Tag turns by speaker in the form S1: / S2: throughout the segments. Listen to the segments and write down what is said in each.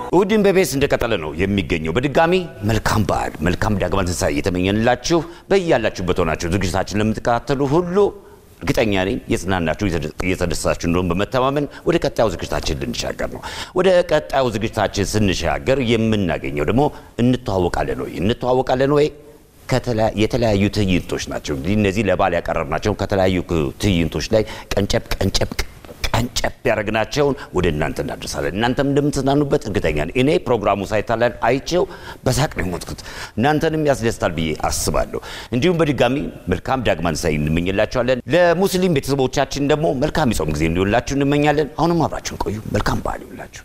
S1: እሑድን በቤስ እንደቀጠለ ነው የሚገኘው። በድጋሚ መልካም በዓል መልካም ዳግማ ትንሣኤ እየተመኘንላችሁ በያላችሁበት ሆናችሁ ዝግጅታችን ለምትከታተሉ ሁሉ እርግጠኛ ነኝ የጽናናችሁ እየተደሰታችሁ እንደሆን በመተማመን ወደ ቀጣዩ ዝግጅታችን ልንሻገር ነው። ወደ ቀጣዩ ዝግጅታችን ስንሻገር የምናገኘው ደግሞ እንተዋወቃለን ወይ እንተዋወቃለን ወይ የተለያዩ ትዕይንቶች ናቸው። እንግዲህ እነዚህ ለበዓል ያቀረብናቸው ከተለያዩ ትዕይንቶች ላይ ቀንጨብ ቀንጨብ ቀንጨብ ያደረግናቸውን ወደ እናንተ እናደርሳለን። እናንተም እንደምትዝናኑበት እርግጠኛ ነኝ። እኔ ፕሮግራሙ ሳይታለን አይቼው በሳቅ ነው የሞትኩት። እናንተንም ያስደስታል ብዬ አስባለሁ። እንዲሁም በድጋሚ መልካም ዳግማ ትንሣኤ እንመኝላችኋለን። ለሙስሊም ቤተሰቦቻችን ደግሞ መልካም የጾም ጊዜ እንዲሆንላችሁ እንመኛለን። አሁንም አብራችሁን ቆዩ። መልካም በዓል ይሁንላችሁ።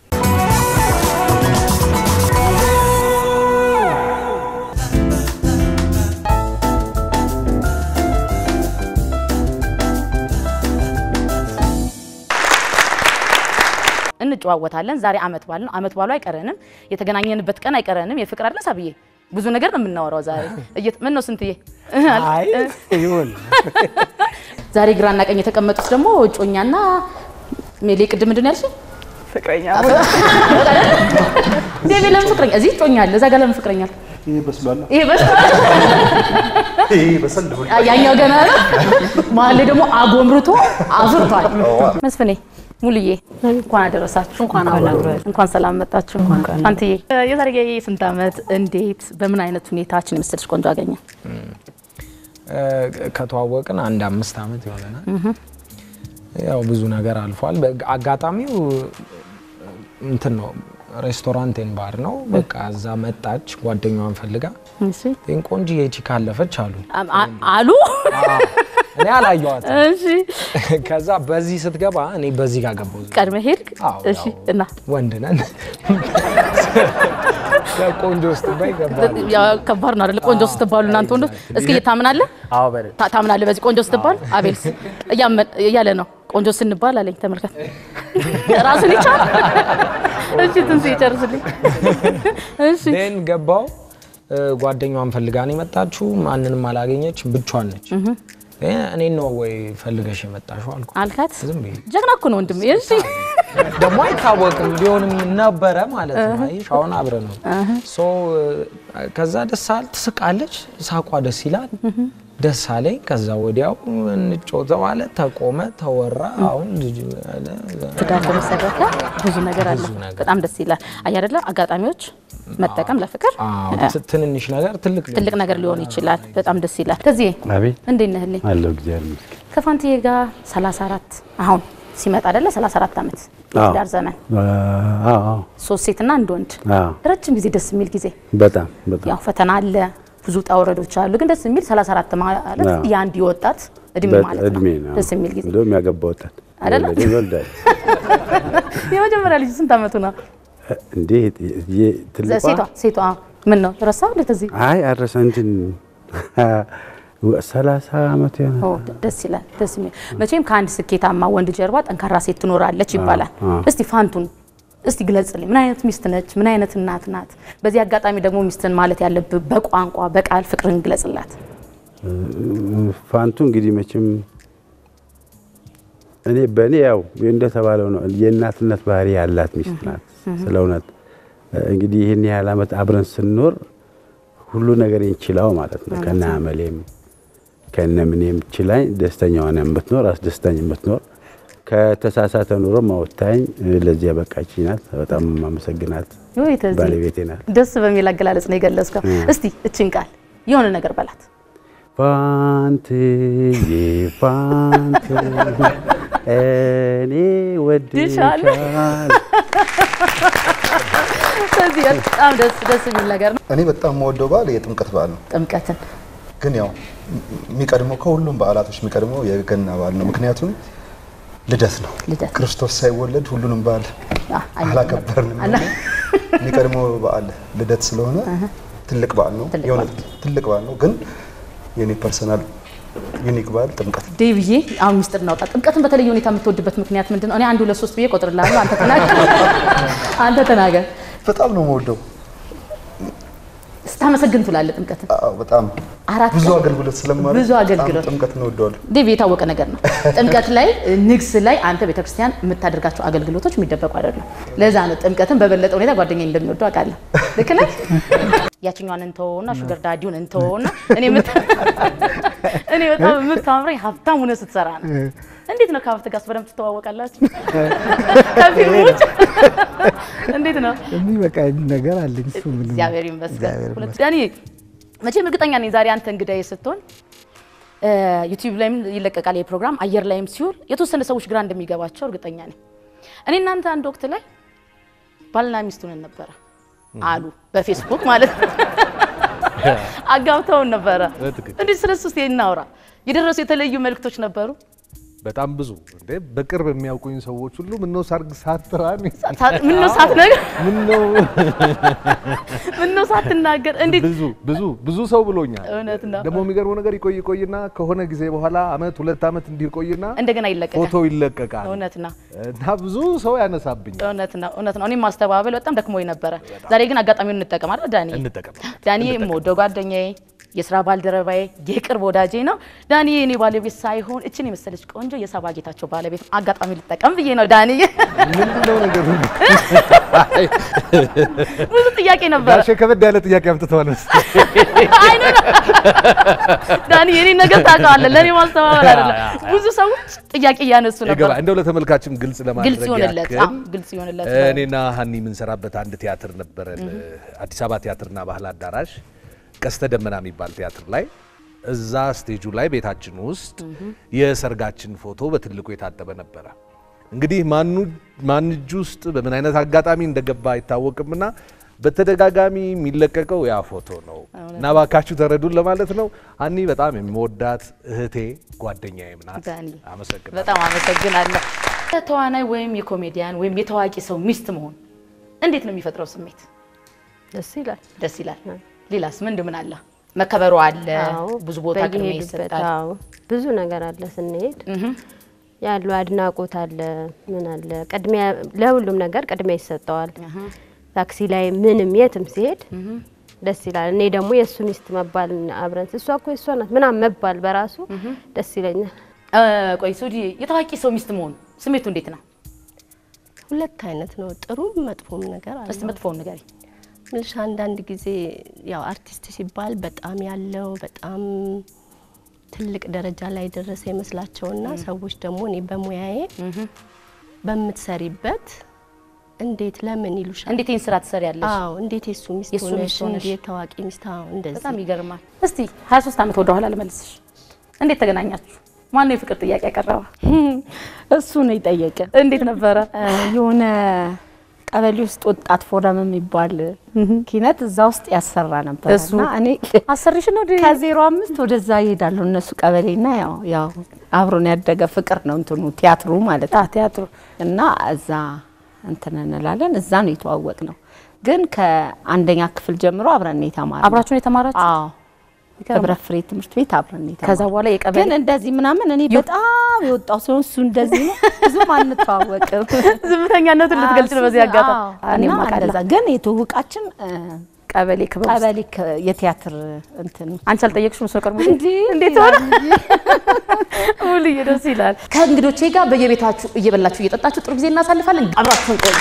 S2: እንጨዋወታለን። ዛሬ አመት በዓል ነው። አመት በዓሉ አይቀረንም። የተገናኘንበት ቀን አይቀረንም። የፍቅር አይደል ሳብዬ? ብዙ ነገር ነው የምናወራው ዛሬ። ምን ነው ስንትዬ?
S3: አይ ይሁን።
S2: ዛሬ ግራና ቀኝ የተቀመጡት ደግሞ እጮኛና ሜሌ ቅድም ምንድን ነው ያልሽኝ?
S4: ፍቅረኛ
S2: ዴቪ ለምን ፍቅረኛ? እዚህ እጮኛ አለ፣ እዛ ጋር ለምን ፍቅረኛ አለ?
S3: ይሄ በስሏል።
S2: ይሄ በስ
S3: ይሄ በሰል ነው።
S2: ያኛው ገና ነው። መሀል ላይ ደግሞ አጎምርቶ አፍርቷል። መስፍኔ ሙሉዬ እንኳን አደረሳችሁ። እንኳን እንኳን ሰላም መጣችሁ። አንትዬ የዛሬ ስንት ዓመት እንዴት በምን አይነት ሁኔታችን የመሰለሽ ቆንጆ አገኘ?
S5: ከተዋወቅን አንድ አምስት ዓመት ይሆነናል። ያው ብዙ ነገር አልፏል። አጋጣሚው እንትን ነው ሬስቶራንቴን ባር ነው። በቃ እዛ መጣች ጓደኛዋን ፈልጋ
S2: እሺ
S5: ይህን ቆንጆዬ ቺክ አለፈች አሉ።
S2: አ- አሉ
S5: እኔ አላየኋትም።
S2: እሺ
S5: ከዛ በዚህ ስትገባ እኔ በዚህ ጋር ገባሁ።
S2: ቀድመ ሄድክ?
S5: አዎ፣
S2: እሺ
S5: ያው
S2: እና
S5: ወንድ ነን ቆንጆ ውስጥ ባይ ገባ
S2: ያው ከባድ ነው አይደል? ቆንጆ ስትባሉ እናንተ ወንዶች እስኪ ታምናለህ?
S3: አዎ በለ
S2: ታ- ታምናለህ በዚህ ቆንጆ ስትባል? አቤልስ እያመን- እያለ ነው ቆንጆ ስንባል አለኝ። ተመልከት ራሱን ይቻል። እሺ ትንሱ ይጨርስልኝ። እሺ
S5: ን ገባው ጓደኛዋን ፈልጋ ነው የመጣችሁ። ማንንም አላገኘችም፣ ብቻዋን ነች። እኔ ነው ወይ ፈልገሽ የመጣሽው አልኩ።
S2: አልካት።
S5: ዝም ብዬ
S2: ጀግና እኮ ነው ወንድም። እሺ
S5: ደግሞ አይታወቅም ቢሆንም ነበረ ማለት ነው። አየሽ አሁን አብረን ነው ሶ ከዛ ደስ አለ ትስቃለች፣ ሳቋ ደስ ይላል። ደስ አለኝ። ከዛ ወዲያው እንጮተው አለ ተቆመ፣ ተወራ። አሁን ልጅ አለ
S2: ትዳር ተመሰረተ። ብዙ ነገር አለ።
S5: ብዙ ነገር።
S2: በጣም ደስ ይላል። አይ አይደለ አጋጣሚዎች መጠቀም ለፍቅር
S5: አዎ፣ ት- ትንንሽ ነገር ትልቅ ሊሆን
S2: ትልቅ ነገር ሊሆን ይችላል። በጣም ደስ ይላል። ከዚህ
S6: አቤት
S2: እንዴት ነህልኝ?
S6: አለው እግዚአብሔር ይመስገን።
S2: ከፋንትዬ ጋር 34 አሁን ሲመጣ አይደለ 34 ዓመት የትዳር ዘመን
S6: አዎ አዎ
S2: ሶስት ሴትና አንድ ወንድ
S6: አዎ
S2: ረጅም ጊዜ ደስ የሚል ጊዜ
S6: በጣም በጣም
S2: ያው ፈተና አለ ብዙ ውጣ ውረዶች አሉ ግን ደስ የሚል 34 ማለት
S6: አዎ።
S2: የአንድ ወጣት እድሜ
S6: በ-
S2: ማለት ነው
S6: እድሜ ነው።
S2: ደስ የሚል ጊዜ
S6: እንደውም ያገባ ወጣት
S2: አይደለ?
S6: የወለደ ይወልዳል።
S2: የመጀመሪያ ልጅ ስንት ዓመቱ ነው
S6: እንዴ የ- ትልቋ
S2: ሴቷ ሴቷ ምን ነው ረሳው እንዴት እዚህ
S6: አይ አረሰ እንትን ሰላሳ ዓመት
S2: ኦ
S6: ይሆናል።
S2: ደስ ይላል ደስ የሚል መቼም ከአንድ ስኬታማ ወንድ ጀርባ ጠንካራ ሴት ትኖራለች ይባላል
S6: አዎ።
S2: እስቲ ፋንቱን እስቲ ግለጽልኝ ምን አይነት ሚስት ነች ምን አይነት እናት ናት በዚህ አጋጣሚ ደግሞ ሚስትን ማለት ያለብህ በቋንቋ በቃል ፍቅርን ግለጽላት
S6: ፋንቱ እንግዲህ መቼም እኔ በእኔ ያው እንደተባለው ነው የእናትነት ባህሪ ያላት ሚስት ናት። ስለ እውነት እንግዲህ ይህን ያህል ዓመት አብረን ስንኖር ሁሉ ነገር ችላው ማለት ነው። ከነ አመሌም ከነ ምኔም ችላኝ ደስተኛ ሆነ የምትኖር አስደስታኝ የምትኖር ከተሳሳተ ኑሮ ማወታኝ ለዚህ ያበቃች ናት። በጣም ማመሰግናት
S2: ወይ ተዚህ
S6: ባለቤቴ ናት።
S2: ደስ በሚል አገላለጽ ነው የገለጽከው እስቲ እችን ቃል የሆነ ነገር በላት
S6: ፋንትዬ ፋንትዬ እኔ
S2: ድሻለሁ።
S6: ወድሻለሁ።
S2: ስለዚህ በጣም ደስ ደስ የሚል ነገር ነው
S3: እኔ በጣም የምወደው በዓል የጥምቀት በዓል ነው።
S2: ጥምቀትን
S3: ግን ያው የሚቀድመው ከሁሉም በዓላቶች የሚቀድመው የገና በዓል ነው። ምክንያቱም ልደት ነው።
S2: ልደት
S3: ክርስቶስ ሳይወለድ ሁሉንም በዓል
S2: አ- አይ-
S3: አላከበርንም።
S2: አላ-
S3: የሚቀድመው በዓል ልደት ስለሆነ ትልቅ በዓል ነው።
S2: ትልቅ
S3: የእውነት ትልቅ በዓል ነው። ግን የኔ ፐርሰናል ዩኒክ በዓል ጥምቀት ነው።
S2: ዴብዬ አሁን ሚስጥር እናውጣ። ጥምቀትን በተለየ ሁኔታ የምትወድበት ምክንያት ምንድን ነው? እኔ አንድ ሁለት ሶስት ብዬ እቆጥርልሃለሁ። አንተ ተናገር። አንተ ተናገር።
S3: በጣም ነው የምወደው።
S2: ስታመሰግን ትውላለህ ጥምቀትን።
S3: አዎ በጣም
S2: አራት
S3: ብዙ
S2: ቀን
S3: አገልግሎት ስለማድረግ
S2: ብዙ አገልግሎት።
S3: በጣም ጥምቀት እንወደዋለን።
S2: ዴቭ የታወቀ ነገር ነው። ጥምቀት ላይ ንግስ ላይ አንተ ቤተክርስቲያን የምታደርጋቸው አገልግሎቶች የሚደበቁ አይደለም። ለዛ ነው ጥምቀትን በበለጠ ሁኔታ ጓደኛ እንደሚወደው አውቃለሁ። ልክ ነህ። ያችኛዋን እንተወውና ሹገር ዳዲውን እንተወውና እኔ የምት- እኔ በጣም የምታምረኝ ሀብታም ሆነህ ስትሰራ ነው። እንዴት ነው ከሀብት ጋር በደንብ ትተዋወቃላችሁ? ከፊልም ውጭ እንዴት ነው?
S4: የሚበቃ ነገር አለኝ እሱ ምንም
S2: እግዚአብሔር ይመስገን።
S4: እግዚአብሔር
S2: ሁለት ዳኒ መቼም እርግጠኛ ነኝ ዛሬ አንተ እንግዳዬ ስትሆን ዩቲዩብ ላይም ይለቀቃል ይህ ፕሮግራም አየር ላይም ሲውል የተወሰነ ሰዎች ግራ እንደሚገባቸው እርግጠኛ ነኝ። እኔ እናንተ አንድ ወቅት ላይ ባልና ሚስቱን ነበረ አሉ በፌስቡክ ማለት ነው። አጋብተውን ነበረ።
S7: በትክክል።
S2: እንዴት ስለሱ እስኪ እናውራ። የደረሱ የተለዩ መልእክቶች ነበሩ።
S7: በጣም ብዙ እንዴ በቅርብ የሚያውቁኝ ሰዎች ሁሉ ምነው ሰርግ ሳትራን
S2: ምነው ሳትነግር
S7: ምነው
S2: ምነው ሳትናገር እንዴት
S7: ብዙ ብዙ ብዙ ሰው ብሎኛል።
S2: እውነት ነው።
S7: ደግሞ የሚገርመው ነገር ይቆይ ይቆይና ከሆነ ጊዜ በኋላ አመት ሁለት አመት እንዲቆይና
S2: እንደገና ይለቀቃል።
S7: ፎቶ ይለቀቃል
S2: እውነት ነው።
S7: እና ብዙ ሰው ያነሳብኛል።
S2: እውነት ነው፣ እውነት ነው። እኔም ማስተባበል በጣም ደክሞኝ ነበረ። ዛሬ ግን አጋጣሚውን እንጠቀም አይደል ዳኒ?
S7: እንጠቀም።
S2: ዳኒ የምወደው ጓደኛዬ፣ የስራ ባልደረባዬ፣ የቅርብ ወዳጄ ነው። ዳኒ የኔ ባለቤት ሳይሆን እችን የመሰለች ቆንጆ የሰባ ጌታቸው ባለቤት ነው። አጋጣሚ ልጠቀም ብዬ ነው ዳኒ።
S7: ምንድነው ነገሩ?
S2: ብዙ ጥያቄ ነበረ
S7: ጋሼ ከበድ ያለ ጥያቄ አምጥተዋል መሰለኝ።
S2: አይኑ ነው ዳኒ፣ የኔ ነገር ታውቀዋለህ። ለእኔ ማስተባበል አይደለም። ብዙ ሰዎች ጥያቄ እያነሱ ነበር።
S7: ይገባ እንደው ለተመልካችም ግልጽ ለማድረግ
S2: ግልጽ ይሆንለት፣
S7: ያክል
S2: አዎ፣ ግልጽ ይሆንለት።
S7: እኔና ሀኒ የምንሰራበት አንድ ቲያትር ነበረን፣ አዲስ አበባ ቲያትርና ባህል አዳራሽ ቀስተ ደመና የሚባል ቲያትር ላይ እዛ ስቴጁ ላይ ቤታችን ውስጥ የሰርጋችን ፎቶ በትልቁ የታጠበ ነበረ። እንግዲህ ማኑ ማን እጅ ውስጥ በምን አይነት አጋጣሚ እንደገባ አይታወቅምና በተደጋጋሚ የሚለቀቀው ያ ፎቶ ነው እና ባካችሁ ተረዱን ለማለት ነው። ሀኒ በጣም የምወዳት እህቴ ጓደኛዬም ናት።
S2: ዳኒ
S7: አመሰግናለሁ።
S2: በጣም አመሰግናለሁ። ተዋናይ ወይም የኮሜዲያን ወይም የታዋቂ ሰው ሚስት መሆን እንዴት ነው የሚፈጥረው ስሜት?
S8: ደስ ይላል።
S2: ደስ ይላል። ሌላስ ምን ምን አለ? መከበሩ አለ፣
S8: አዎ፣
S2: ብዙ ቦታ ቅድሚያ
S8: በየሄዱበት፣
S2: ይሰጣል።
S8: አዎ፣ ብዙ ነገር አለ ስንሄድ ያለው አድናቆት አለ፣ ምን አለ ቅድሚያ ለሁሉም ነገር ቅድሚያ ይሰጠዋል። ታክሲ ላይ ምንም የትም ሲሄድ ደስ ይላል። እኔ ደግሞ የእሱ ሚስት መባል አብረን እሷ እኮ የእሷ ናት ምናምን መባል በራሱ ደስ ይለኛል።
S2: እ፣ ቆይ ሱዲ የታዋቂ ሰው ሚስት መሆን ስሜቱ እንዴት ነው?
S8: ሁለት አይነት ነው፣ ጥሩም መጥፎም ነገር አለ።
S2: እስቲ መጥፎውን ንገሪኝ።
S8: ምልሽ አንዳንድ ጊዜ ያው አርቲስት ሲባል በጣም ያለው በጣም ትልቅ ደረጃ ላይ ደረሰ ይመስላቸውና ሰዎች ደግሞ እኔ በሙያዬ በምትሰሪበት እንዴት ለምን ይሉሻል።
S2: እንዴት ይህን ስራ ትሰሪያለሽ?
S8: አዎ እንዴት የሱ ሚስት
S2: የእሱ
S8: ሆነሽ
S2: ሚስት ሆነሽ።
S8: እንዴት ታዋቂ ሚስት አዎ እንደዚህ
S2: በጣም ይገርማል። እስቲ 23 ዓመት ወደ ኋላ ልመልስሽ። እንዴት ተገናኛችሁ? ማነው የፍቅር ጥያቄ ያቀረበ?
S9: እሱ ነው የጠየቀ።
S2: እንዴት ነበረ?
S9: የሆነ ቀበሌ ውስጥ ወጣት ፎረም የሚባል ኪነት እዛ ውስጥ ያሰራ ነበር
S2: እሱ
S9: እና እኔ
S2: አሰርሽ ነው ደ
S9: ከዜሮ አምስት ወደዛ ይሄዳለሁ እነሱ ቀበሌና ያው ያው አብሮን ያደገ ፍቅር ነው እንትኑ ቲያትሩ ማለት ነው
S2: ቲያትሩ
S9: እና እዛ እንትን እንላለን እዛ ነው የተዋወቅ ነው ግን ከአንደኛ ክፍል ጀምሮ አብረን ነው የተማርነው
S2: አብራችሁን የተማራችሁ?
S9: አዎ ህብረት ፍሬ ትምህርት ቤት አብረን ነው የተማርነው
S2: ከዛ በኋላ የቀበሌ
S9: ግን እንደዚህ ምናምን እኔ በጣም የወጣው ሲሆን እሱ እንደዚህ ነው ብዙም አንተዋወቅም
S2: ዝምተኛነቱን ልትገልጭ ነው በዚህ አጋጣሚ። እኔም
S9: እና
S2: አውቃለሁ።
S9: እንደዛ ግን የትውውቃችን እ፣
S2: ቀበሌ ክበብ ውስጥ።
S9: ቀበሌ ከ- የቲያትር እንትን
S2: አንቺ አልጠየቅሽም? እሱ ቀርቦ
S9: እንዴ
S2: እንዴት ሆነ? ሙሉዬ ደስ ይላል። ከእንግዶቼ ጋር በየቤታችሁ እየበላችሁ እየጠጣችሁ ጥሩ ጊዜ እናሳልፋለን። አብራችሁን ቆዩ።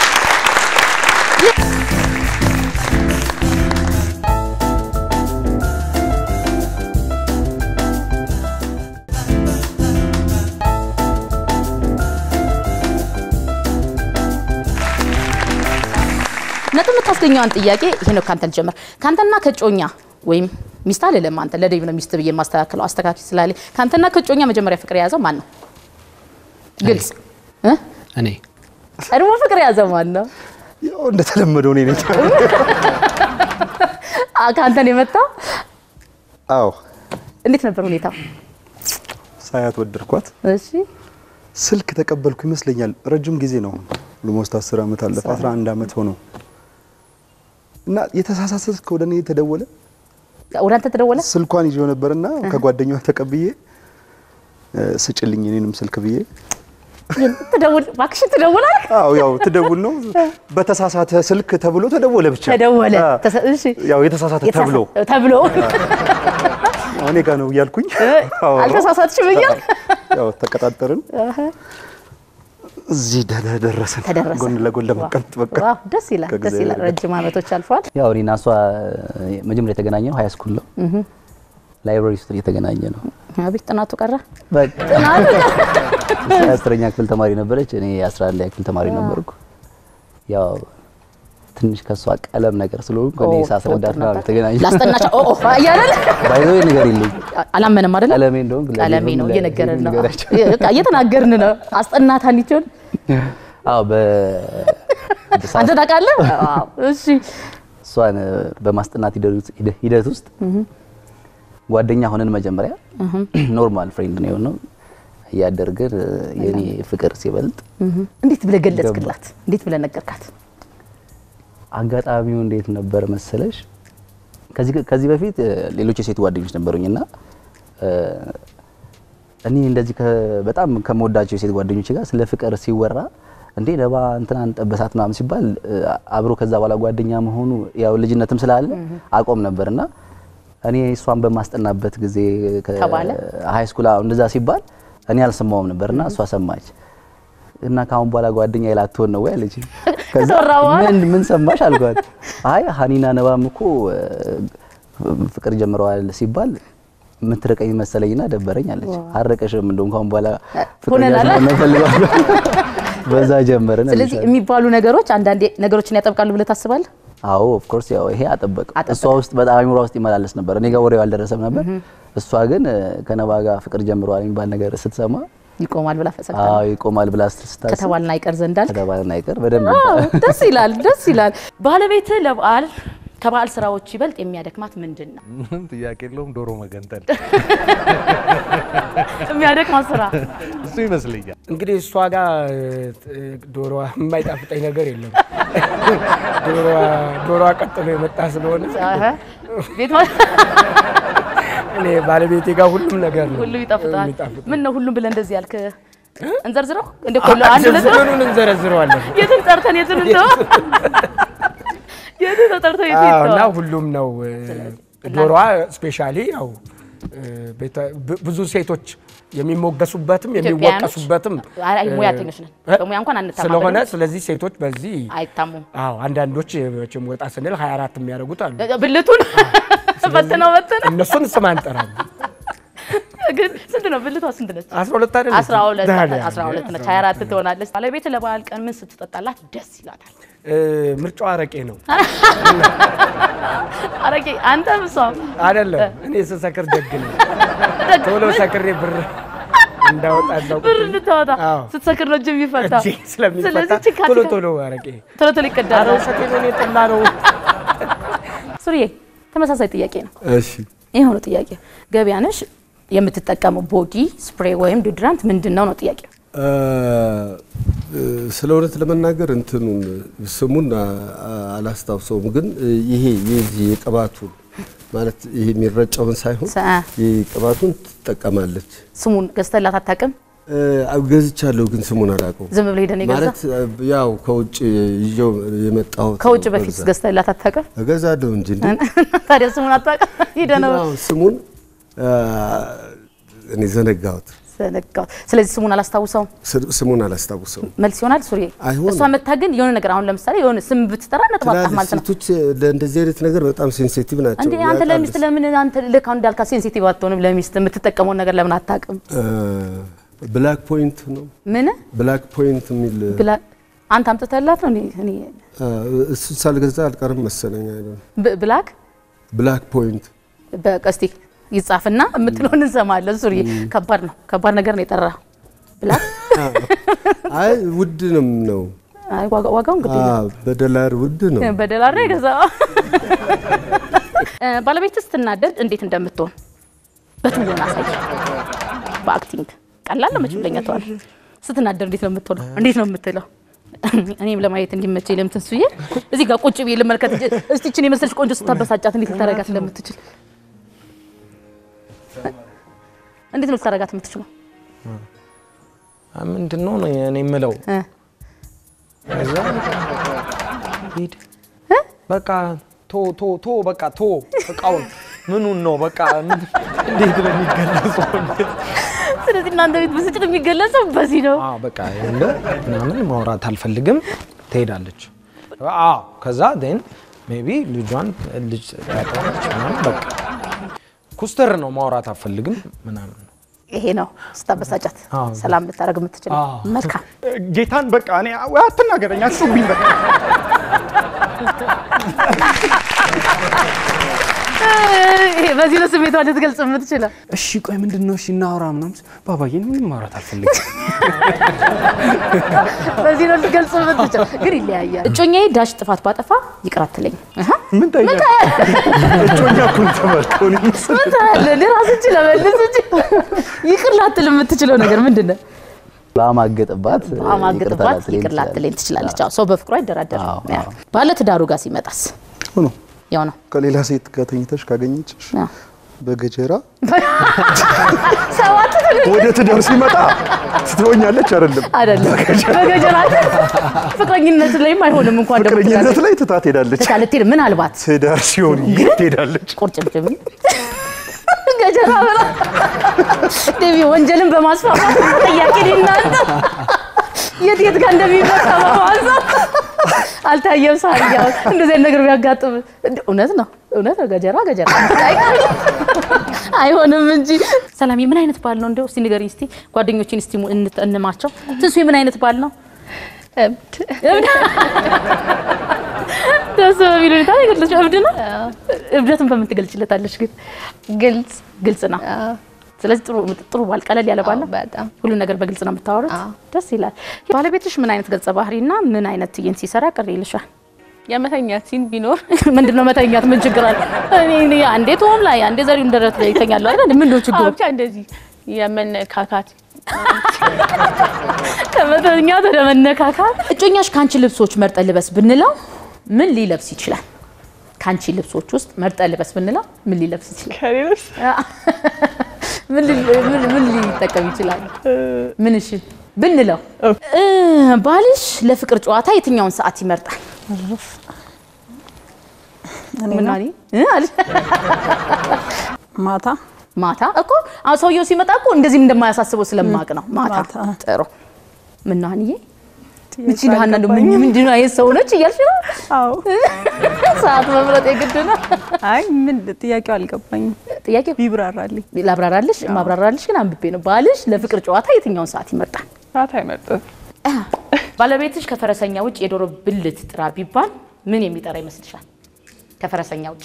S2: ነጥብ የምታስገኘዋን ጥያቄ ይሄ ነው። ካንተ ልጀምር። ካንተና ከጮኛ ወይም ሚስት አልልም። አንተ ለዴቭ ነው ሚስት ብዬ የማስተካክለው አስተካኪ ስላለ ካንተና ከጮኛ መጀመሪያ ፍቅር የያዘው ማን ነው? ግልጽ እ?
S5: እኔ
S2: ቀድሞ ፍቅር የያዘው ማን ነው?
S3: ያው እንደተለመደው እኔ ነኝ።
S2: አ ካንተን የመጣው
S3: አዎ
S2: እንዴት ነበር ሁኔታው?
S3: ሳያት ወደድኳት።
S2: እሺ
S3: ስልክ ተቀበልኩ ይመስለኛል። ረጅም ጊዜ ነው። ኦልሞስት 10 ዓመት አለፈ። 11 ዓመት ሆነው እና የተሳሳተ ስልክ ወደ እኔ ተደወለ።
S2: ወደ አንተ ተደወለ?
S3: ስልኳን ይዤው ነበርና ከጓደኛዋ ተቀብዬ እ፣ ስጭልኝ እኔንም ስልክ ብዬ
S2: ትደውል እባክሽን ትደውላለህ።
S3: አዎ ያው ትደውል ነው በተሳሳተ ስልክ ተብሎ ተደወለ ብቻ
S2: ተደወለ
S3: አ፣
S2: ተሰ- እሺ
S3: ያው የተሳሳተ ተብሎ
S2: ተብሎ
S3: እኔ ጋ ነው እያልኩኝ አዎ፣
S2: አልተሳሳትሽም እያልክ
S3: ያው ተቀጣጠርን። እዚህ ደ- ደረስን።
S2: ተደረሰ።
S3: ጎን ለጎን ለመቀመጥ በቃ
S2: ዋው ደስ ይላል፣ ደስ
S3: ከእግዚአብሔር
S2: ይላል።
S3: ጋር።
S2: ረጅም ዓመቶች አልፈዋል።
S10: ያው እኔና እሷ መጀመሪያ የተገናኘ ነው ሀይ ስኩል ነው። ላይብራሪ ውስጥ የተገናኘ ነው።
S2: አቤት ጥናቱ ቀረ።
S10: በቃ
S2: ጥናቱ ቀረ።
S10: እሷ የአስረኛ ክፍል ተማሪ ነበረች፣ እኔ የአስራ አንደኛ ክፍል ተማሪ ነበርኩ። ያው ትንሽ ከእሷ ቀለም ነገር ስለሆንኩ እኔ
S2: ኦ፣
S10: ሳስረዳት
S2: ኦ፣
S10: ነው የተገናኘ
S2: ላስጠናቻ ኦ ኦ እያለን
S10: ባይዘው ነገር የለኝ
S2: አላመንም አይደለ?
S10: ቀለሜ እንደውም
S2: ቀለሜ ነው እየነገረን ነው።
S10: ንገራቸው።
S2: በቃ እየተናገርን ነው። አስጠናት አንቺውን
S10: አዎ በ
S2: አንተ ታውቃለህ? አዎ እሺ
S10: እሷን በማስጠናት ሂደት- ሂደት ውስጥ ጓደኛ ሆነን መጀመሪያ ኖርማል ፍሬንድ ነው የሆነው። እያደርግን የኔ ፍቅር ሲበልጥ
S2: እንዴት ብለህ ገለጽክላት? እንዴት ብለህ ነገርካት?
S10: አጋጣሚው እንዴት ነበር መሰለሽ? ከዚህ ከዚህ በፊት እ፣ ሌሎች የሴት ጓደኞች ነበሩኝና እ፣ እኔ እንደዚህ ከ- በጣም ከምወዳቸው የሴት ጓደኞች ጋር ስለ ፍቅር ሲወራ እንዴ ነባ እንትናን ጠበሳት ምናምን ሲባል እ፣ አብሮ ከዛ በኋላ ጓደኛ መሆኑ ያው ልጅነትም ስላለ አቆም ነበርና እኔ እሷን በማስጠናበት ጊዜ
S2: ተባለ?
S10: ሀይ ስኩል አዎ፣ እንደዛ ሲባል እኔ አልሰማውም ነበርና እሷ ሰማች እና ከአሁን በኋላ ጓደኛ ላትሆን ነው ወይ አለች። ከዛ
S2: ከተወራ በኋላ?
S10: ምን ምን ሰማሽ አልኳት። አይ ሀኒና ነባም እኮ እ፣ ፍቅር ጀምረዋል ሲባል የምትርቀኝ መሰለኝና ደበረኝ አለች። አረቀሽም እንደውም ከአሁን በኋላ
S2: ሆነናል።
S10: ፍቅረኛ ፈልገዋል። በዛ ጀመርን።
S2: ስለዚህ
S10: አለች።
S2: የሚባሉ ነገሮች አንዳንዴ ነገሮችን ያጠብቃሉ ብለህ ታስባለህ?
S10: አዎ ኦፍ ኮርስ ያው ይሄ አጠበቅ እሷ ውስጥ በጣም አይምሯ ውስጥ ይመላለስ ነበር። እኔ ጋር ወሬው አልደረሰም ነበር። እሷ ግን እ፣ ከነባ ጋር ፍቅር ጀምረዋል የሚባል ነገር ስትሰማ
S2: ይቆማል ብላ ፈሰልታ
S10: አዎ ይቆማል ብላ ስታስብ
S2: ከተባልና አይቀር ዘንዳል
S10: ከተባለን አይቀር በደንብ
S2: አዎ፣ ደስ ይላል፣ ደስ ይላል። ባለቤትህ ለበዓል ከበዓል ስራዎች ይበልጥ የሚያደክማት ምንድን ነው?
S7: ምንም ጥያቄ የለውም። ዶሮ መገንጠል
S2: የሚያደክማት ስራ
S7: እሱ ይመስለኛል።
S11: እንግዲህ እሷ ጋር እ፣ ዶሮዋ የማይጣፍጠኝ ነገር የለም። ዶሮዋ ዶሮዋ ቀጥሎ የመጣ ስለሆነ
S2: አሀ፣ ቤት ማ-
S11: እኔ ባለቤቴ ጋር ሁሉም ነገር ነው
S2: ሁሉ ይጣፍጣል።
S11: የሚጣፍጥ።
S2: ምን ነው ሁሉም ብለህ እንደዚህ ያልክ? እንዘርዝረው እንደ ኮሎ አንድ ሁለት ነው?
S11: ዝርዝሩን እንዘረዝረዋለን።
S2: የትን ጠርተን የትን እንተው? የትን ተጠርተው የትን
S11: አዎ፣ እና
S2: ይተዋል?
S11: ሁሉም ነው እ፣ ዶሮዋ ስፔሻሊ ያው እ፣ ቤተ- ብ- ብዙ ሴቶች የሚሞገሱበትም
S2: ኢትዮጵያውያኖች?
S11: የሚወቀሱበትም
S2: አይ
S11: እ፣
S2: ሙያተኞች ነን።
S11: እ?
S2: በሙያ እንኳን አንታማም
S11: ስለሆነ
S2: አይደለም?
S11: ስለዚህ ሴቶች በዚህ
S2: አይታሙም።
S11: አዎ አንዳንዶች መቼም ወጣ ስንል 24 የሚያደርጉት አሉ።
S2: ብልቱን በትነው በትነው
S11: እነሱን ስም አንጠራም።
S2: ግን ስንት ነው ብልቷ? ስንት ነች?
S11: 12 አይደለች?
S2: አስራ ሁለት
S11: ታዲያ፣
S2: አስራ ሁለት ነች። ሀያ አራት ትሆናለች። ባለቤት ለበዓል ቀን ምን ስትጠጣላት ደስ ይላታል?
S11: እ፣ ምርጫዋ አረቄ ነው
S2: አረቄ አንተም እሷም
S11: አይደለም። እኔ ስሰክር ደግ ነው። ቶሎ ሰክሬ ብር እንዳወጣለሁ
S2: ብር እንድታወጣ
S11: አዎ።
S2: ስትሰክር ነው እጅ የሚፈታ።
S11: እጄ ስለሚፈታ
S2: ስለዚህ ችካ
S11: ቶሎ
S2: ችካ-
S11: ቶሎ አረቄ
S2: ቶሎ ቶሎ ይቀዳል።
S11: ኧረ ውሸቴን ነው፣ እኔ ጠላ ነው።
S2: ሱሪዬ ተመሳሳይ ጥያቄ ነው።
S3: እሺ
S2: ይሄው ነው ጥያቄ። ገበያ ነሽ የምትጠቀመው ቦዲ ስፕሬይ ወይም ዲድራንት ምንድን ነው ነው ጥያቄ።
S12: ስለ እውነት ለመናገር እንትኑን ስሙን አ- አ- አላስታውሰውም፣ ግን ይሄ የዚህ የቅባቱን ማለት ይሄ የሚረጨውን ሳይሆን
S2: ሰ-
S12: ይሄ ቅባቱን ትጠቀማለች።
S2: ስሙን ገዝተላት አታውቅም?
S12: እ፣ ገዝቻለሁ፣ ግን ስሙን አላውቀውም።
S2: ዝም ብለህ ሄደህ ነው የገዛ?
S12: ማለት ያው ከውጭ ይዤው የመጣሁት
S2: ከውጭ
S12: ነው
S2: በፊት
S12: በብዛት።
S2: ገዝተላት አታውቅም?
S12: እገዛለሁ እንጂ እንዴ።
S2: ታዲያ ስሙን አታውቅም? ሄደህ ነው
S12: ግን አሁን ስሙን አ፣ እኔ ዘነጋሁት።
S2: ዘነጋሁት። ስለዚህ ስሙን አላስታውሰውም።
S12: ስ- ስሙን አላስታውሰውም።
S2: መልስ ይሆናል ሱሪ።
S12: አይሆንም።
S2: እሷ መታ ግን የሆነ ነገር አሁን ለምሳሌ የሆነ ስም ብትጠራ ነጥብ አጣህ
S12: ትላልቅ
S2: ማለት ነው።
S12: ሴቶች ለእንደዚህ አይነት ነገር በጣም ሴንሲቲቭ ናቸው።
S2: እንዴ አንተ
S12: ያውቃሉ።
S2: ለሚስት ለምን አንተ ልክ አሁን እንዳልካ ሴንሲቲቭ አትሆንም? ለሚስት የምትጠቀመውን ነገር ለምን አታውቅም?
S12: ብላክ ፖይንት ነው
S2: ምን
S12: ብላክ ፖይንት የሚል
S2: ብላ አንተ አምጥተላት ነው? እኔ እኔ
S12: እሱ ሳልገዛ አልቀርም መሰለኝ። አይደል
S2: ብ- ብላክ
S12: ብላክ ፖይንት
S2: በቀስቲ ይጻፍና የምትለውን እንሰማለን። ሱሪ ከባድ ነው፣ ከባድ ነገር ነው የጠራ ብላክ።
S12: አይ ውድ ነው ነው
S2: አይ ዋጋ- ዋጋው እንግዲህ
S12: አዎ፣ በዶላር ውድ ነው።
S2: በደላር ነው የገዛው። እ፣ ባለቤትህ ስትናደድ እንዴት እንደምትሆን በትወና አሳይ። በአክቲንግ ቀላል ነው መቼም ለኛ ተዋል። ስትናደድ እንዴት ነው የምትሆነው? እንዴት ነው የምትለው? እኔም ለማየት እንዲመቸኝ ለምትን ሱዬ እዚህ ጋር ቁጭ ብዬ ልመልከት እንጂ እስቲ እችን የመሰለች ቆንጆ ስታበሳጫት እንዴት ልታረጋት እንደምትችል እንዴት ነው ልታረጋት የምትችለው?
S5: ምንድን ነው ነው እኔ የምለው
S2: እ
S5: ከዛ ሂድ በቃ ቶ ቶ ቶ በቃ ቶ እቃውን ምኑን ነው በቃ ምን- እንዴት ነው የሚገለጸው?
S2: ስለዚህ እናንተ ቤት ብስጭት የሚገለጸው በዚህ ነው።
S5: አዎ በቃ ያለ ምናምን ማውራት አልፈልግም ትሄዳለች። አዎ ከዛ ን ሜይ ቢ ልጇን ልጅ ታጠዋለች ምናምን በቃ ኩስተር ነው ማውራት አልፈልግም ምናምን
S2: ይሄ ነው ስታበሳጫት
S5: አዎ።
S2: ሰላም ልታደርግ የምትችለው።
S5: አዎ።
S2: መልካም
S4: ጌታን በቃ እኔ ወይ አትናገረኝ፣ አትጩብኝ በቃ
S2: ይሄ በዚህ ነው ስሜቷን ልትገልጽ የምትችለው።
S11: እሺ ቆይ ምንድን ነው እሺ እናውራ ምናምን ባባዬ ምንም ማውራት አልፈልግም
S2: በዚህ ነው ልትገልጽ የምትችለው። ግን ይለያያል። እጮኛዬ ዳሽ ጥፋት ባጠፋ ይቅር አትለኝ። አሃ፣
S3: ምን ታያለህ? እጮኛ እኮ ነው የተባልከው። እኔ መሰለኝ።
S2: ምን ታያለህ? እኔ ራስህ እንጂ ለመልስ እንጂ ይቅር ላትል የምትችለው ነገር ምንድን ነው?
S10: ባማገጥባት ይቅርታ
S2: አማግጥባት
S10: ላትለኝ
S2: ይቅር ላትለኝ
S10: ትችላለች።
S2: ትችላለች። አዎ፣ ሰው በፍቅሩ አይደራደርም።
S10: አዎ፣
S2: ያ። ባለ ትዳሩ ጋር ሲመጣስ
S3: ሆኖ
S2: ያው ነው።
S3: ከሌላ ሴት ጋር ተኝተሽ ካገኘችሽ
S2: አዎ።
S3: በገጀራ
S2: ሰባት
S3: ወደ ትዳር ሲመጣ ትትወኛለች አይደለም
S2: አይደለም በገጀራ ፍቅረኝነት ላይም አይሆንም እንኳን ደግሞ
S3: ፍቅረኝነት ላይ ትታ ትሄዳለች።
S2: ትታ ልትሄድ ምናልባት
S3: ትዳር ሲሆን የት ትሄዳለች?
S2: ቁርጭምጭም ገጀራ ብላ ዴቪ ወንጀልን በማስፋፋት ጥያቄ እናንተ የት የት ጋር እንደሚመጣ በማንሳት አልታየም። ሳርያ እንደዚህ አይነት ነገር ቢያጋጥም እንደ- እውነት ነው እውነት ነው። ገጀራ ገጀራ አይሆንም እንጂ። ሰላሜ ምን አይነት ባል ነው እንደው እስቲ ንገሪኝ እስቲ ጓደኞችን እስቲ እንት- እንማቸው። ትንሱ ምን አይነት ባል ነው? እብድ ደስ በሚል ሁኔታ ነው የገለጽሽው። እብድ ነው። እብደትን በምን ትገልጭለታለች? ግን ግልጽ ግልጽ ነው። ስለዚህ ጥሩ ጥሩ ባል ቀለል ያለ ባል ነው።
S13: በጣም
S2: ሁሉ ነገር በግልጽ ነው የምታወሩት። ደስ ይላል። ባለቤትሽ ምን አይነት ገጸ ባህሪና ምን አይነት ትዕይንት ሲሰራ ቅር ይልሻል?
S13: የመተኛት ሲን ቢኖር
S2: ምንድን ነው መተኛት? ምን ችግር አለ? እኔ እኔ አንዴ ቶም ላይ አንዴ ዘሪውን ደረት ላይ ይተኛሉ አይደል? ምንድን ነው ችግሩ?
S13: አዎ፣ ብቻ እንደዚህ የመነካካት
S2: ከመተኛት ወደ መነካካት። እጮኛሽ ከአንቺ ልብሶች መርጠ ልበስ ብንለው ምን ሊለብስ ይችላል? ከአንቺ ልብሶች ውስጥ መርጠ ልበስ ብንለው ምን ሊለብስ ይችላል?
S13: ከሌሎች
S2: ምን ሊ- ምን ምን ሊጠቀም ይችላል? ምን እሺ ብንለው እ ባልሽ ለፍቅር ጨዋታ የትኛውን ሰዓት ይመርጣል? ምን ማለት እ አለች?
S14: ማታ
S2: ማታ እኮ አሁን ሰውየው ሲመጣ እኮ እንደዚህም እንደማያሳስበው ስለማቅ ነው። ማታ ጥሩ። ምን ነው አንዬ ምቺ ለሃና እንደው ምን ምንድን ነው አይነት ሰው ነች እያልሽ ነው?
S14: አዎ
S2: ሰዓት መምረጥ የግድ ነው።
S14: አይ ምን ጥያቄው አልገባኝም።
S2: ጥያቄው
S14: ቢብራራልኝ
S2: ላብራራልሽ ማብራራልሽ ግን አንብቤ ነው። ባልሽ ለፍቅር ጨዋታ የትኛውን ሰዓት ይመርጣል?
S13: ሰዓት አይመርጥም።
S2: ባለቤትሽ ከፈረሰኛ ውጭ የዶሮ ብልት ጥራ ቢባል ምን የሚጠራ ይመስልሻል? ከፈረሰኛ ውጭ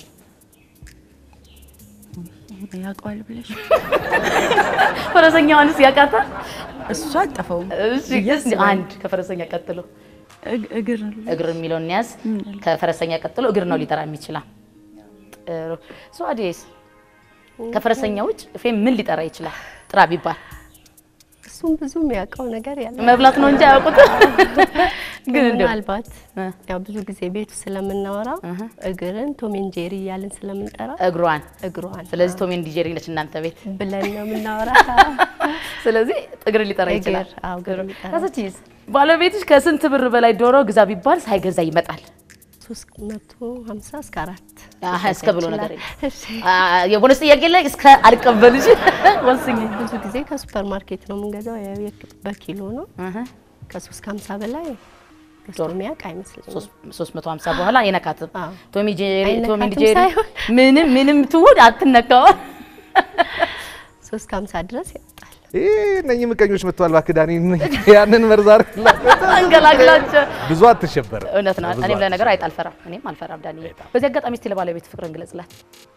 S14: ያውቀዋል ብለሽ
S2: ፈረሰኛዋንስ ያውቃታል?
S14: እሱ አጠፈውም
S2: እሺ እስኪ አንድ ከፈረሰኛ ቀጥሎ
S14: እግር
S2: እግር የሚለውን ያዝ። ከፈረሰኛ ቀጥሎ እግር ነው ሊጠራ የሚችላል። ጥሩ ሶአዴስ ከፈረሰኛ ውጭ ፌም ምን ሊጠራ ይችላል? ጥራ ቢባል
S8: እሱም ብዙ የሚያውቀው ነገር ያለ
S2: መብላት ነው እንጂ አያውቁትም። ግን እንደው
S8: ምናልባት ያው ብዙ ጊዜ ቤቱ ስለምናወራ እግርን ቶሜን ጄሪ እያልን ስለምንጠራ
S2: እግሯን
S8: እግሯን
S2: ስለዚህ ቶም ኤንድ ጄሪ ነች እናንተ ቤት
S8: ብለን ነው የምናወራ።
S2: ስለዚህ እግር ሊጠራ ይችላል።
S8: እግር፣ አዎ፣ እግር ሊጠራ
S2: ከሰችስ ባለቤትሽ ከስንት ብር በላይ ዶሮ ግዛ ቢባል ሳይገዛ ይመጣል?
S8: ሶስት መቶ ሀምሳ እስከ አራት
S2: አሀ፣ እስከ ብሎ ነገር የለም።
S8: እሺ።
S2: አ፣ የቦነስ ጥያቄ ላይ እስከ አልቀበልሽ ወስኝ።
S8: ብዙ ጊዜ ከሱፐር ማርኬት ነው የምንገዛው። ያው የክ- በኪሎ ነው። ከሶስት ከሀምሳ በላይ ገዝቶ የሚያውቅ አይመስለኝም።
S2: 350 በኋላ አይነካትም። ቶሚ ጄሪ ቶም ኤንድ
S8: አይነካትም
S2: ጄሪ
S8: ሳይሆን
S2: ምንም ምንም ትሁን አትነካውም።
S8: ሶስት ከሀምሳ ድረስ ያወጣል።
S7: ይህ እነኚህ ምቀኞች መጥተዋል። እባክህ ዳኒ ያንን መርዝ አድርግላት።
S2: አንገላግላቸው።
S7: ብዙ አትሸበርም።
S2: እውነት ነው።
S7: ብዙ
S2: እኔም ለነገሩ አይጥ አልፈራም። እኔም አልፈራም ዳኒ። በዚህ አጋጣሚ እስቲ ለባለቤት ፍቅርን ግለጽላት።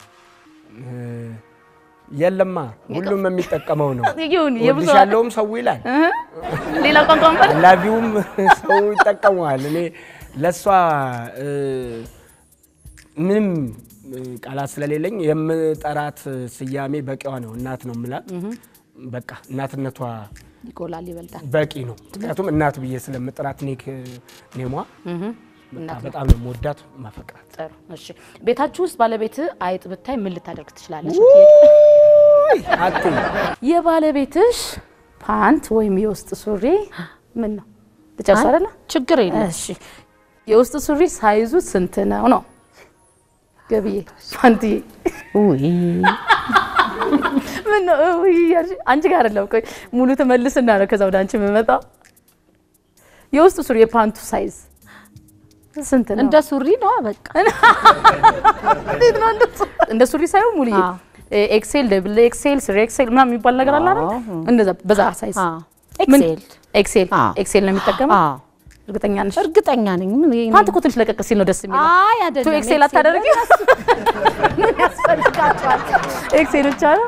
S11: የለማ ሁሉም የሚጠቀመው ነው።
S2: ይሁን የብዙ
S11: እወድሻለሁም ሰው ይላል፣
S2: ሌላ ቋንቋ እንኳን
S11: ላቪውም ሰው ይጠቀመዋል። እኔ ለእሷ እ፣ ምንም እ፣ ቃላት ስለሌለኝ የምጠራት ስያሜ በቂዋ ነው። እናት ነው የምላት። በቃ እናትነቷ
S2: ይጎላል፣ ይበልጣል።
S11: በቂ ነው። ምክንያቱም እናት ብዬ ስለምጥራት ኔክ ኔሟ በቃ
S2: እናት ነው።
S11: በጣም ነው የምወዳት ማፈቅራት።
S2: ጥሩ እሺ። ቤታችሁ ውስጥ ባለቤት አይጥ ብታይ ምን ልታደርግ ትችላለች?
S11: አትይ
S2: የባለቤትሽ ፓንት ወይም የውስጥ ሱሪ ምን ነው ልጨርስ
S9: አይ፣
S2: አይደለ?
S9: ችግር የለም።
S2: እሺ የውስጥ ሱሪ ሳይዙ ስንት ነው ነው? ገብዬ ፓንትዬ
S9: ውይ
S2: ምን ነው ውይ እያልሽ አንቺ ጋር አይደለም። ቆይ ሙሉ ትመልስና ነው ከዛ ወደ አንቺ የምመጣው። የውስጥ ሱሪ የፓንቱ ሳይዝ ስንት ነው?
S9: እንደ ሱሪ ነው በቃ
S2: እንዴት ነው እንደሱ? እንደ ሱሪ ሳይሆን ሙሉዬ ኤክሴል፣ ደብል ኤክሴል፣ ስሪ ኤክሴል ምናምን የሚባል ነገር አለ አይደል? እንደዛ በዛ ሳይዝ ምን-
S9: ኤክሴል
S2: ኤክሴል ኤክሴል ነው የሚጠቀመው። እርግጠኛ ነሽ?
S9: እርግጠኛ ነኝ። ምን ይሄ
S2: ፓንት እኮ ትንሽ ለቀቅ ሲል ነው ደስ የሚለው።
S9: አይ አይደለም።
S2: ቱ ኤክሴል አታደርጊ? ምን ያስፈልጋቸዋል? ኤክሴል ብቻ ነው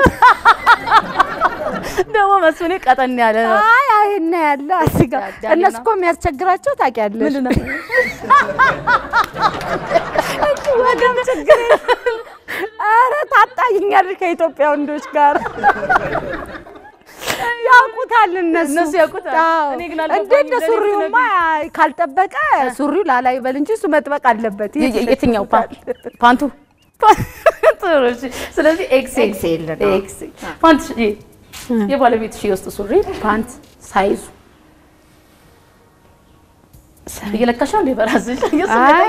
S2: ደግሞ መስፍኔ ቀጠን ያለ ነው።
S9: አይ አይ እና ያለ አስጋ እነሱ እኮ የሚያስቸግራቸው ታውቂያለሽ።
S2: ምንድን ነው?
S9: ወገን ችግር የለም። ኧረ ታጣይኛለሽ ከኢትዮጵያ ወንዶች ጋር ያውቁታል እነሱ
S2: እነሱ ያውቁታል።
S9: አዎ።
S2: እኔ ግን
S9: እንዴ
S2: አልገባኝም።
S9: እንደ
S2: ለእኔ
S9: ሱሪውማ ካልጠበቀ ሱሪው ላላ ይበል እንጂ እሱ መጥበቅ አለበት።
S2: የ- የ- የትኛው ፓ- ፓንቱ? ጥሩ እሺ። ስለዚህ ኤክሴል
S9: ኤክሴል ነው።
S2: ኤክሴል ፓንት እሺ፣ የባለቤትሽ የውስጥ ሱሪ ፓንት ሳይዙ እየለካሽ ነው እንዴ በራስሽ? የሱ
S14: አይ።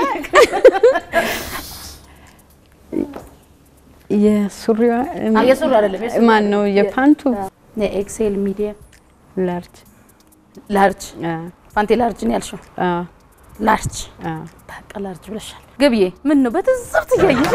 S2: ነገር-
S14: የሱሪዋ
S2: አ፣ የሱሪ አይደለም የሱሪ
S14: ማን ነው የፓንቱ
S2: የኤክሴል ሚዲየም
S14: ላርጅ
S2: ላርጅ ፓንቴ ላርጅ ነው ያልሽው? ላርጅ በቃ ላርጅ ብለሻል። ገብዬ ምን ነው በትዝብት እያየሽ?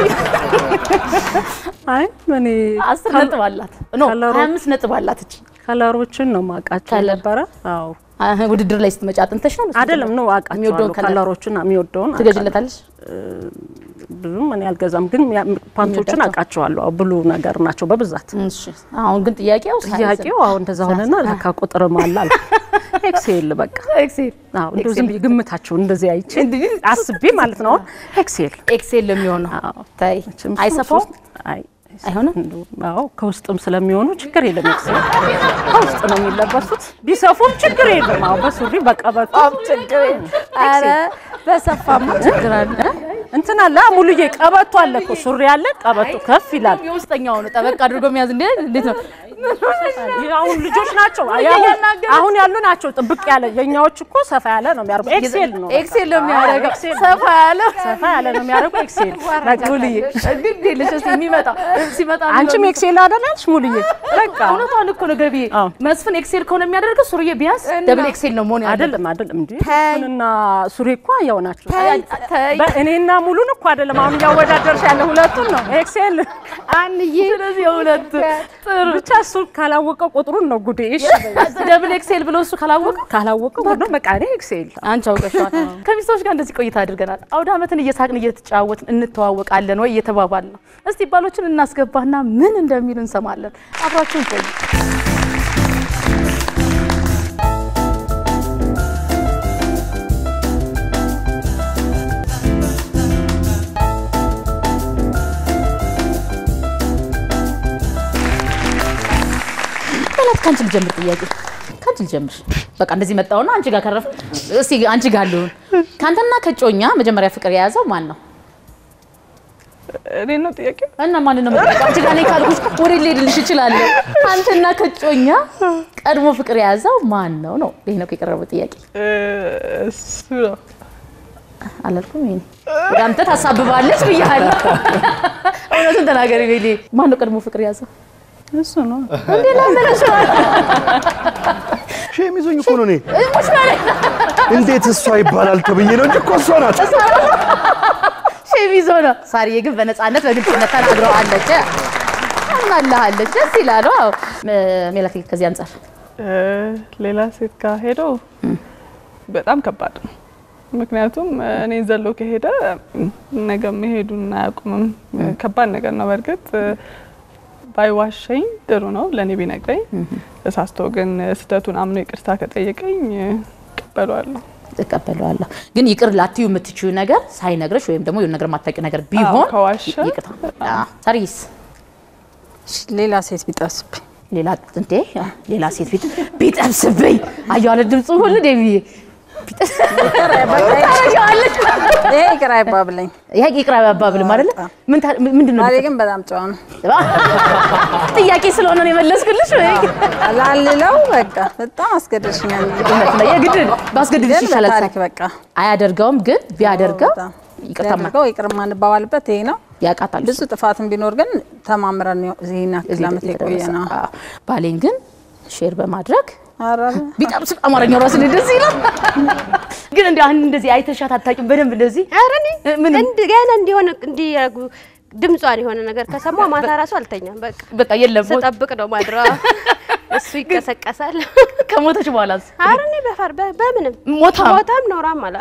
S14: አይ እኔ
S2: አስር ነጥብ አላት ኖ ሀያ አምስት ነጥብ አላት እቺ
S14: ከለሮችን ነው ማውቃቸው ነበረ። አዎ
S2: አህ፣ ውድድር ላይ ስትመጪ አጥንተሽ ነው
S14: አይደለም ነው
S2: የሚወደውን
S14: አውቃቸዋለሁ። ከለሮችን የሚወደውን
S2: ትገዥለታለሽ?
S14: ብዙም እኔ አልገዛም፣ ግን ያ- ፓንቶችን
S2: የሚወዳቸው?
S14: አውቃቸዋለሁ። አዎ፣ ብሉ ነገር ናቸው በብዛት።
S2: እሺ አሁን ግን ጥያቄው ሳይዝ ነው።
S14: ጥያቄው አሁን እንደዛ ሆነና ለካ ቁጥርም አለ አልኩ። ኤክሴል በቃ
S2: ኤክሴል
S14: አዎ፣ እንደው ዝም ብዬ ግምታቸውን እንደዚህ አይቼ አስቤ ማለት ነው። አሁን ኤክሴል
S2: ኤክሴል ለሚሆነው ታይ አይሰፋውም?
S14: አይ
S2: አይሆንም?
S14: አዎ ከውስጥም ስለሚሆኑ ችግር የለም። ኤክሴል ከውስጥ ነው የሚለበሱት። ቢሰፉም ችግር የለም። አዎ በሱሪ በቀበቶ ችግር የለም።
S9: ኧረ በሰፋማ ችግር አለ።
S14: እንትን አለ ሙሉዬ፣ ቀበቶ አለ እኮ ሱሪ አለ፣ ቀበቶ ከፍ ይላል።
S2: የውስጠኛው ነው ጠበቅ አድርጎ የሚያዝ እንዴ? እንዴት ነው?
S14: አሁን ልጆች ናቸው አሁን- አሁን ያሉ ናቸው ጥብቅ ያለ። የኛዎች እኮ ሰፋ ያለ ነው የሚያደርጉ። ኤክሴል ነው
S2: ኤክሴል ነው የሚያደርገው።
S14: ኤክሴል ነው።
S2: ሰፋ ያለ
S14: ሰፋ ያለ ነው የሚያደርጉ ኤክሴል።
S2: ሙሉዬ ግድ የለሽ እስኪ የሚመጣ ሲመጣ
S14: አንቺም ኤክሴል አይደለሽ ሙሉዬ? በቃ
S2: እውነቷን እኮ ነው ገቢ መስፍን ኤክሴል ከሆነ የሚያደርገው ሱሪዬ ቢያንስ ደብል ኤክሴል ነው መሆን ያለበት።
S14: አይደለም አይደለም እንዴ እሱንና ሱሪ እኮ ያው ናቸው።
S2: ተይ፣ ተይ።
S14: በእኔና ሙሉን እኮ አይደለም አሁን እያወዳደርሽ ያለ ሁለቱን ነው ኤክሴል
S2: አንዬ ስለዚህ የሁለት ጥሩ
S14: ብቻ እሱ ካላወቀው ቁጥሩን ነው ጉዴ። እሺ
S2: ደብል ኤክሴል ብሎ እሱ ካላወቀ
S14: ካላወቀው ሁሉ በቃ እኔ ኤክሴል
S2: አንቺ አውቀሻል። ከሚስቶች ጋር እንደዚህ ቆይታ አድርገናል። አውደ ዓመትን እየሳቅን እየተጫወትን እንተዋወቃለን ወይ እየተባባል ነው። እስቲ ባሎችን እናስገባና ምን እንደሚሉ እንሰማለን። አብራችሁን ቆዩ። ጠላት ከአንቺ ልጀምር ጥያቄ ከአንቺ ልጀምር። በቃ እንደዚህ መጣውና አንቺ ጋር ከረፍ እስቲ አንቺ ጋር ልሁን። ከአንተና ከጮኛ መጀመሪያ ፍቅር የያዘው ማን ነው?
S13: እኔ ነው ጥያቄው።
S2: እና ማን ነው የምትጠይቀው? አንቺ ጋር ነኝ ካልኩሽ ወደ ልሄድልሽ እችላለሁ። አንተና ከጮኛ ቀድሞ ፍቅር የያዘው ማን ነው ነው? ይሄ ነው የቀረበው ጥያቄ።
S13: እሱ ነው
S2: አላልኩም? ይሄ ወደ አንተ ታሳብባለች ብያለሁ። እውነቱን ተናገሪ ቤሌ። ማን ነው ቀድሞ ፍቅር የያዘው?
S14: እሱ ነው
S2: እንዴ ለምንሽ
S3: ሼም ይዞኝ እኮ ነው እኔ።
S2: ሙሽ ማለት
S3: እንዴት እሷ ይባላል ተብዬ ነው እንጂ እኮ እሷ ናት።
S2: ሼም ይዞ ነው። ሳሪዬ ግን በነፃነት በግልጽነት ተናግረዋለች። አምናልሃለች። ደስ ይላል። አዎ ሜላት ከዚህ አንጻር
S13: ሌላ ሴት ጋር ሄዶ በጣም ከባድ ነው። ምክንያቱም እኔ ዘሎ ከሄደ ነገ መሄዱን አያውቁምም። ከባድ ነገር ነው። በእርግጥ ባይዋሸኝ ጥሩ ነው፣ ለእኔ ቢነግረኝ። ተሳስቶ ግን ስህተቱን አምኖ ይቅርታ ከጠየቀኝ እቀበለዋለሁ።
S2: እቀበለዋለሁ። ግን ይቅር ላትዩ የምትችዩ ነገር ሳይነግረሽ ወይም ደግሞ የሆነ ነገር የማታውቂው ነገር ቢሆን
S13: ከዋሸ
S2: ይቅርታ። አዎ። ሳሪስ
S14: ሌላ ሴት ቢጠብስብኝ
S2: ሌላ እንዴ ሌላ ሴት ፊት ቢጠብስብኝ አየሁ አለ ድምፁ ሁሉ ደብዬ
S15: ይሄ ይቅር አይባብለኝ።
S2: ይሄ ይቅር አይባብልም አይደለ? ምን ታ- ምንድን ነው?
S15: ባሌ ግን በጣም ጨዋ ነው።
S2: ጥያቄ ስለሆነ ነው የመለስኩልሽ። ወይ
S15: ላልለው በቃ በጣም አስገደድሽኛል።
S2: እውነት ነው። የግድ ባስገድድሽ
S15: ግን
S2: ይሻላል።
S15: በታሪክ በቃ
S2: አያደርገውም፣ ግን ቢያደርገው ይቅርታ ማ-
S15: ቢያደርገው ይቅር የማንባባልበት ይሄ ነው።
S2: ያውቃታል።
S15: ብዙ ጥፋትን ቢኖር ግን ተማምረን ነው ይሄን ያክል ዓመት የቆየ ነው።
S2: አዎ። ባሌን ግን ሼር በማድረግ
S15: ኧረ
S2: ቢጠብስ አማርኛው ራሱ ደስ ይላል። ግን እንዲ አሁን እንደዚህ አይተሻት አታውቂም? በደንብ እንደዚህ
S8: ኧረ እኔ እንድ- ገና እንዲሆነ እንዲያረጉ ድምጿን የሆነ ነገር ከሰማሁ ማታ ራሱ አልተኛም። በቃ
S2: በቃ የለም
S8: ስጠብቅ ነው ማድረዋ። እሱ ይቀሰቀሳል።
S2: ከሞተች በኋላስ?
S8: ኧረ እኔ በፈር በ- በምንም
S2: ሞታም
S8: ሞታም ኖራም አላ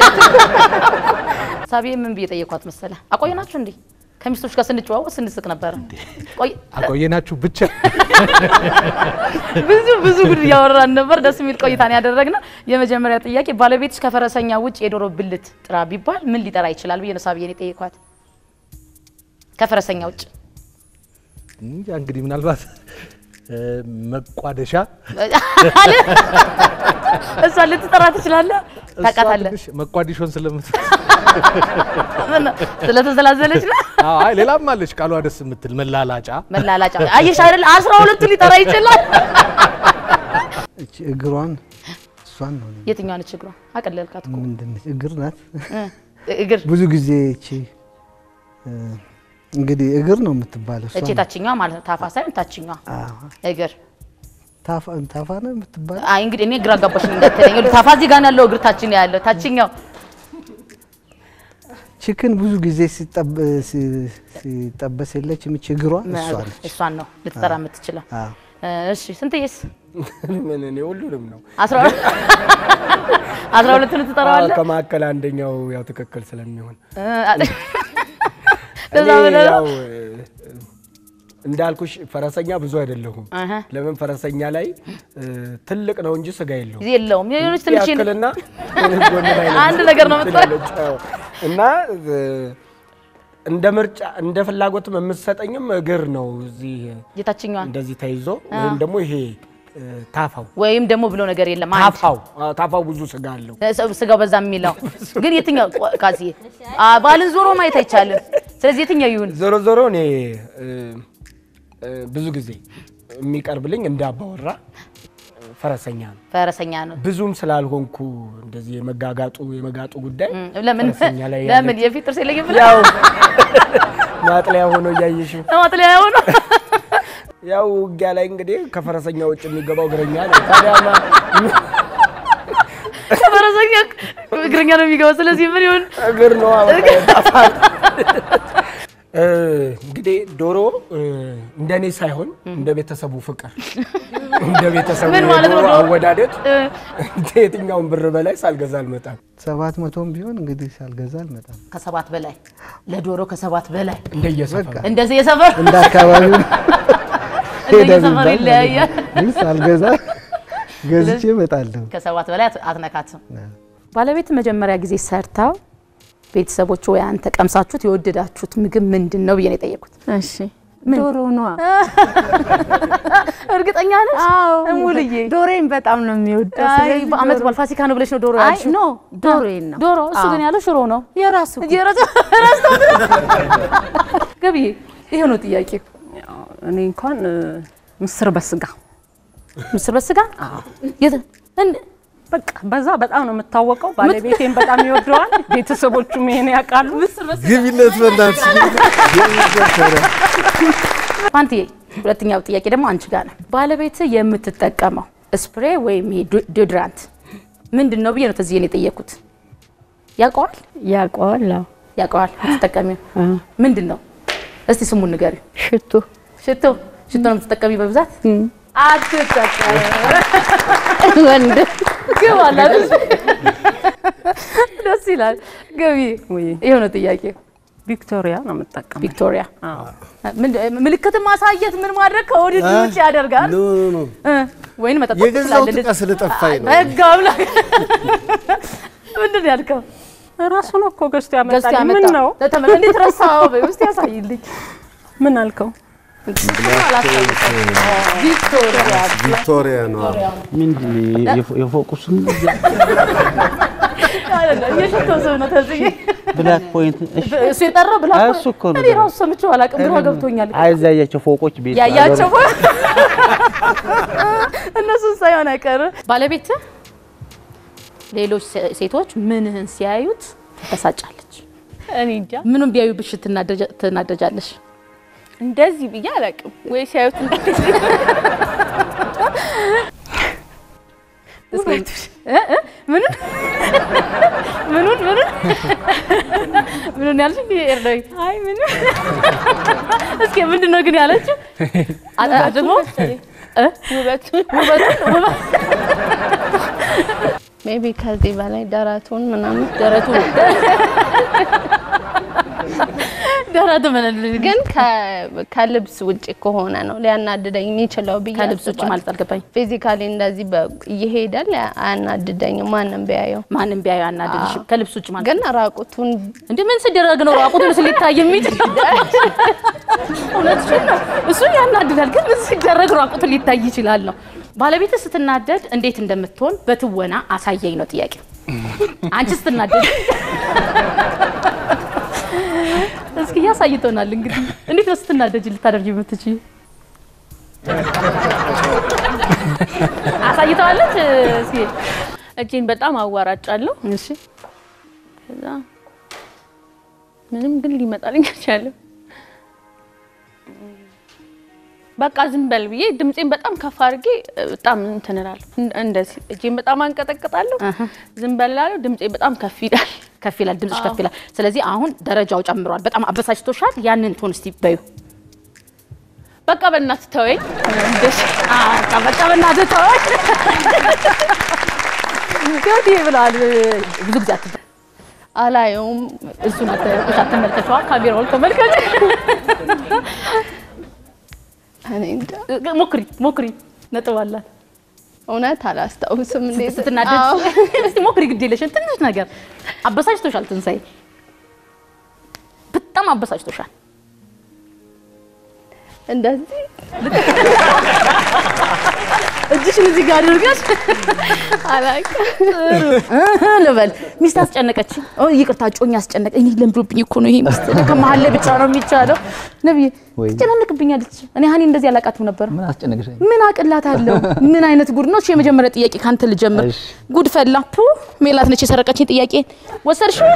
S2: ሳቢ ምን ብዬ ጠየኳት መሰለ? አቆየናችሁ እንዴ? ከሚስቶች ጋር ስንጨዋወት ስንስቅ ነበረ። ቆይ
S7: አቆየናችሁ ብቻ
S2: ብዙ ብዙ ጉድ እያወራን ነበር። ደስ የሚል ቆይታን ያደረግነው። የመጀመሪያ ጥያቄ ባለቤትሽ ከፈረሰኛ ውጭ የዶሮ ብልት ጥራ ቢባል ምን ሊጠራ ይችላል ብዬ ነው ሳቢዬን የጠየኳት። ከፈረሰኛ ውጭ
S7: እንጃ እንግዲህ ምናልባት እ፣ መቋደሻ
S2: አለ። እሷን ልትጠራ ትችላለህ።
S7: እሷ
S2: ታውቃታለህ
S7: ትንሽ መቋዲሾን ስለምት
S2: ስለተዘላዘለች ነው።
S7: አዎ፣ አይ ሌላም አለች ቃሏ ደስ የምትል መላላጫ
S2: መላላጫ አየሽ አይደል? አስራ ሁለቱ ሊጠራ ይችላል።
S16: እቺ እግሯን እሷን ነው
S2: የትኛዋ ነች እግሯ? አቀለልካት እኮ
S16: ምንድን ነች? እግር ናት።
S2: እ፣ እግር
S16: ብዙ ጊዜ እቺ እ፣ እንግዲህ እግር ነው የምትባለው። እሷ
S2: እቺ
S16: ናት።
S2: ታችኛዋ ማለት ነው። ታፋ ሳይሆን ታችኛዋ
S16: አዎ።
S2: እግር።
S16: ታፋ ታፋ ነው የምትባለው።
S2: አይ እንግዲህ እኔ ግራ ገባሽ እንዳትለኝ። ታፋ እዚህ ጋር ነው ያለው፣ እግር ታች ነው ያለው። ታችኛው
S16: ቺክን ብዙ ጊዜ ሲጠብ- ሲ- ሲጠበስ የለችም እቺ እግሯ እሷ ነች።
S2: እሷን ነው ልትጠራ የምትችለው።
S16: አዎ።
S2: እሺ ስንትዬስ?
S11: ምን እኔ ሁሉንም ነው
S2: አስራ ሁለት አስራ ሁለቱን ትጠራዋለህ?
S11: አዎ፣ ከመካከል አንደኛው ያው ትክክል ስለሚሆን
S2: እ፣ ለዛ
S11: እኔ
S2: ብለህ ነው?
S11: ያው እ፣ እንዳልኩሽ ፈረሰኛ ብዙ አይደለሁም።
S2: አሀ።
S11: ለምን ፈረሰኛ ላይ እ፣ ትልቅ ነው እንጂ ስጋ የለውም።
S2: የለውም የሆነች ትንሽ
S11: ያክልና ጎን ላይ ነው
S2: አንድ ነገር ነው የምትጠራው።
S11: ትላለች። አዎ። እና እ፣ እንደ ምርጫ እንደ ፍላጎትም የምትሰጠኝም እግር ነው እዚህ
S2: የታችኛዋ
S11: እንደዚህ ተይዞ
S2: አ።
S11: ወይም ደግሞ ይሄ እ፣ ታፋው
S2: ወይም ደግሞ ብሎ ነገር የለም። አንድ
S11: ታፋው አዎ፣ ታፋው ብዙ ስጋ አለው።
S2: ስ- ስጋው በዛ የሚለው ግን የትኛው ቆ- ካሲዬ አ፣ ባልን ዞሮ ማየት አይቻልም። ስለዚህ የትኛው ይሁን?
S11: ዞሮ ዞሮ እኔ እ፣ እ፣ ብዙ ጊዜ የሚቀርብልኝ እንደ አባወራ እ፣ ፈረሰኛ ነው።
S2: ፈረሰኛ ነው።
S11: ብዙም ስላልሆንኩ እንደዚህ የመጋጋጡ የመጋጡ ጉዳይ
S2: ለምን
S11: ፈረሰኛ ላይ
S2: ለምን
S11: ያለች-
S2: የፊት ጥርስ የለኝም ብለህ
S11: ያው ማጥለያ ሆኖ እያየሽው
S2: ማጥለያ ሆኖ
S11: ያው ውጊያ ላይ እንግዲህ ከፈረሰኛ ውጭ የሚገባው እግረኛ ነው። ታዲያማ
S2: ከፈረሰኛ እግረኛ ነው የሚገባው። ስለዚህ ምን ይሁን?
S11: እግር ነው እንግዲህ ዶሮ እ፣ እንደኔ ሳይሆን እንደ ቤተሰቡ ፍቅር እንደ ቤተሰቡ
S2: ምን ማለት ነው
S11: የዶሮ
S2: ዶሮ?
S11: አወዳደድ የትኛውን ብር በላይ ሳልገዛ አልመጣም።
S16: ሰባት መቶም ቢሆን እንግዲህ ሳልገዛ አልመጣም።
S2: ከሰባት በላይ ለዶሮ ከሰባት በላይ
S11: እንደየሰፈሩ
S2: እንደዚህ የሰፈር
S16: እንደ አካባቢው
S2: እንደየሰፈሩ ይለያያል።
S16: ግን ሳልገዛ ገዝቼ እመጣለሁ።
S2: ከሰባት በላይ አት- አትነካትም። ባለቤት መጀመሪያ ጊዜ ሰርታው ቤተሰቦች ወይ አንተ ቀምሳችሁት የወደዳችሁት ምግብ ምንድን ነው ብዬ ነው የጠየቁት።
S14: እሺ ዶሮ ነዋ።
S2: እርግጠኛ ነሽ? እሙልዬ
S14: ዶሮዬን በጣም ነው የሚወደው።
S2: አይ
S14: ስለዚህ
S2: በአመት
S14: ዶሮ-
S2: በዓል ፋሲካ ነው ብለሽ ነው ዶሮ
S14: አይ
S2: ያልሽው?
S14: ኖ ዶሮዬን ነው።
S2: ዶሮ እሱ ግን
S14: አዎ።
S2: ያለው ሽሮ ነው።
S14: የራሱ
S2: ገቢዬ ይሄ ነው ጥያቄ።
S14: እኔ እንኳን እ፣ ምስር በስጋ
S2: ምስር በስጋ የት እንደ
S14: በቃ በዛ በጣም ነው የምታወቀው። ባለቤቴን በጣም ይወደዋል። ቤተሰቦቹም ይሄን ያውቃሉ።
S12: ግቢለት በእናትሽ
S2: ፋንትዬ፣ ሁለተኛው ጥያቄ ደግሞ አንቺ ጋር ነው። ባለቤት የምትጠቀመው ስፕሬ ወይም ይሄ ዶ- ዶድራንት ምንድን ነው ብዬ ነው ተዚህ ነው የጠየኩት። ያውቀዋል
S14: ያውቀዋል። አዎ
S2: ያውቀዋል። የምትጠቀሚው ምንድን ነው? እስቲ ስሙን ንገሪው።
S14: ሽቶ
S2: ሽቶ ሽቶ ነው የምትጠቀሚ በብዛት? አትጠቀሚ
S14: ወንድ
S2: ግብ አላት። ደስ ይላል። ገቢ ይሄው ነው ጥያቄ።
S14: ቪክቶሪያ ነው የምጠቀመው።
S2: ቪክቶሪያ ምንድ- ምልክት ማሳየት ምን ማድረግ ከውድድር ውጭ ያደርጋል።
S12: ኖ ኖ
S2: እ፣ ወይን መጠጣት
S12: የገዛሁት
S2: ትችላለህ።
S12: ዕቃ ስለጠፋኝ ነው።
S2: ህግ አምላክ ምንድን ነው ያልከው?
S14: ራሱ ነው እኮ ገዝቶ
S2: ገዝቶ
S14: ያመጣልኝ። ምን
S2: ያመጣው?
S14: ነው
S2: ተመ- እንዴት ረሳኸው? በይ ውስጥ ያሳይልኝ።
S14: ምን አልከው?
S2: ቪክቶሪያ
S12: ቪክቶሪያ ነው።
S6: ምንድን ነው የፎ- የፎቁ ስም?
S2: አይደለም እየሸተው ሰው ነው ተዝዬ
S10: ብላክ ፖይንት እሺ፣
S2: እሱ የጠራው ብላ
S10: እሱ እኮ ነው
S2: እኔ ራሱ ሰምቼው አላውቅም፣ ግራ ገብቶኛል።
S10: አይ እዛ ያያቸው ፎቆች ቤት
S2: ያያቸው እነሱን ሳይሆን አይቀርም። ባለቤት ሌሎች ሴ- ሴቶች ምንህን ሲያዩት ትበሳጫለች?
S17: እኔ እንጃ
S2: ምኑን ቢያዩብሽ ትናደጃ- ትናደጃለሽ?
S17: እንደዚህ ብዬ አላውቅም። ወይ ሲያዩት እንደዚህ
S2: እስኪ እ እ ምኑን ምኑን ምኑን ምኑን ያልሽ ኤርዳዊ?
S17: አይ ምንም
S2: እስኪ ምንድን ነው ግን ያለችው? አ- አ- ደግሞ እ?
S17: ውበቱን
S2: ውበቱን ውበት
S17: ሜቢ ከዚህ በላይ ደረቱን ምናምን
S2: ደረቱን ደረቱ ምን
S17: ግን ከ- ከልብስ ውጭ ከሆነ ነው ሊያናድደኝ የሚችለው ብዬ
S2: ከልብስ ውጭ ማለት አልገባኝ።
S17: ፊዚካሊ እንደዚህ በ- እየሄደ ሊያ- አያናድደኝም ማንም ቢያየው
S2: ማንም ቢያየው አያናድድሽም። ከልብስ ውጭ ማለት
S17: ግን ራቁቱን
S2: እንደ ምን ሲደረግ ነው ራቁቱን ሊታይ የሚችል? እውነትሽን ነው። እሱ ያናድዳል፣ ግን ምን ሲደረግ ራቁቱን ሊታይ ይችላል ነው። ባለቤትህ ስትናደድ እንዴት እንደምትሆን በትወና አሳየኝ ነው ጥያቄ። አንቺ ስትናደድ እስኪ ያሳይቶናል። እንግዲህ እንዴት ነው ስትናደጅ ልታደርጊ የምትችይው? አሳይተዋለች። እስኪ
S17: እጄን በጣም አዋራጫለሁ።
S2: እሺ
S17: ከዛ ምንም ግን ሊመጣልኝ አልቻለም። በቃ ዝም በል ብዬ ድምፄን በጣም ከፍ አድርጌ እ፣ በጣም እንትን እላለሁ። እንደ- እንደዚህ እጄን በጣም አንቀጠቅጣለሁ። ዝም በል እላለሁ። ድምፄ በጣም ከፍ ይላል።
S2: ከፍ ይላል፣ ድምፅሽ ከፍ ይላል። ስለዚህ አሁን ደረጃው ጨምሯል። በጣም አበሳጭቶሻል። ያንን ቶን እስቲ በዩ።
S17: በቃ በእናትህ ተወኝ። እንደዚህ
S2: በቃ በእናትህ ተወኝ። ገዲ ብለዋል። ብዙ ጊዜ አትበ
S17: አላየውም።
S2: እሱን አትመልከቷ፣ አትመልከቷ፣ ካሜራውን ተመልከች።
S17: እኔ እንጃ።
S2: ሞክሪ ሞክሪ፣ ነጥብ አላት።
S17: እውነት አላስታውስም። እንዴት
S2: ስትናደድ
S17: አዎ።
S2: እስቲ ሞክሪ፣ ግድ የለሽም። ትንሽ ነገር አበሳጭቶሻል። ትንሳኤ በጣም አበሳጭቶሻል።
S17: እንደዚህ
S2: እጅሽን እዚህ ጋር አድርገሽ
S17: አላውቅም
S2: ልበል። ሚስት አስጨነቀች። ኦ ይቅርታ፣ ጮኛ አስጨነቀ። እኔ ለምዶብኝ እኮ ነው ይሄ ሚስት ከመሀል ላይ ብቻ ነው የሚቻለው። ነብዬ
S10: ወይ
S2: ትጨናነቅብኛለች። እኔ ሀኒ እንደዚህ አላውቃትም ነበር።
S10: ምን አስጨነቅሽ?
S2: ምን አቅላት አለው? ምን አይነት ጉድ ነው? እሺ የመጀመሪያ ጥያቄ ካንተ ልጀምር።
S10: እሺ።
S2: ጉድ ፈላ። ፑ ሜላት ነች የሰረቀችኝ ጥያቄ ወሰድሽው።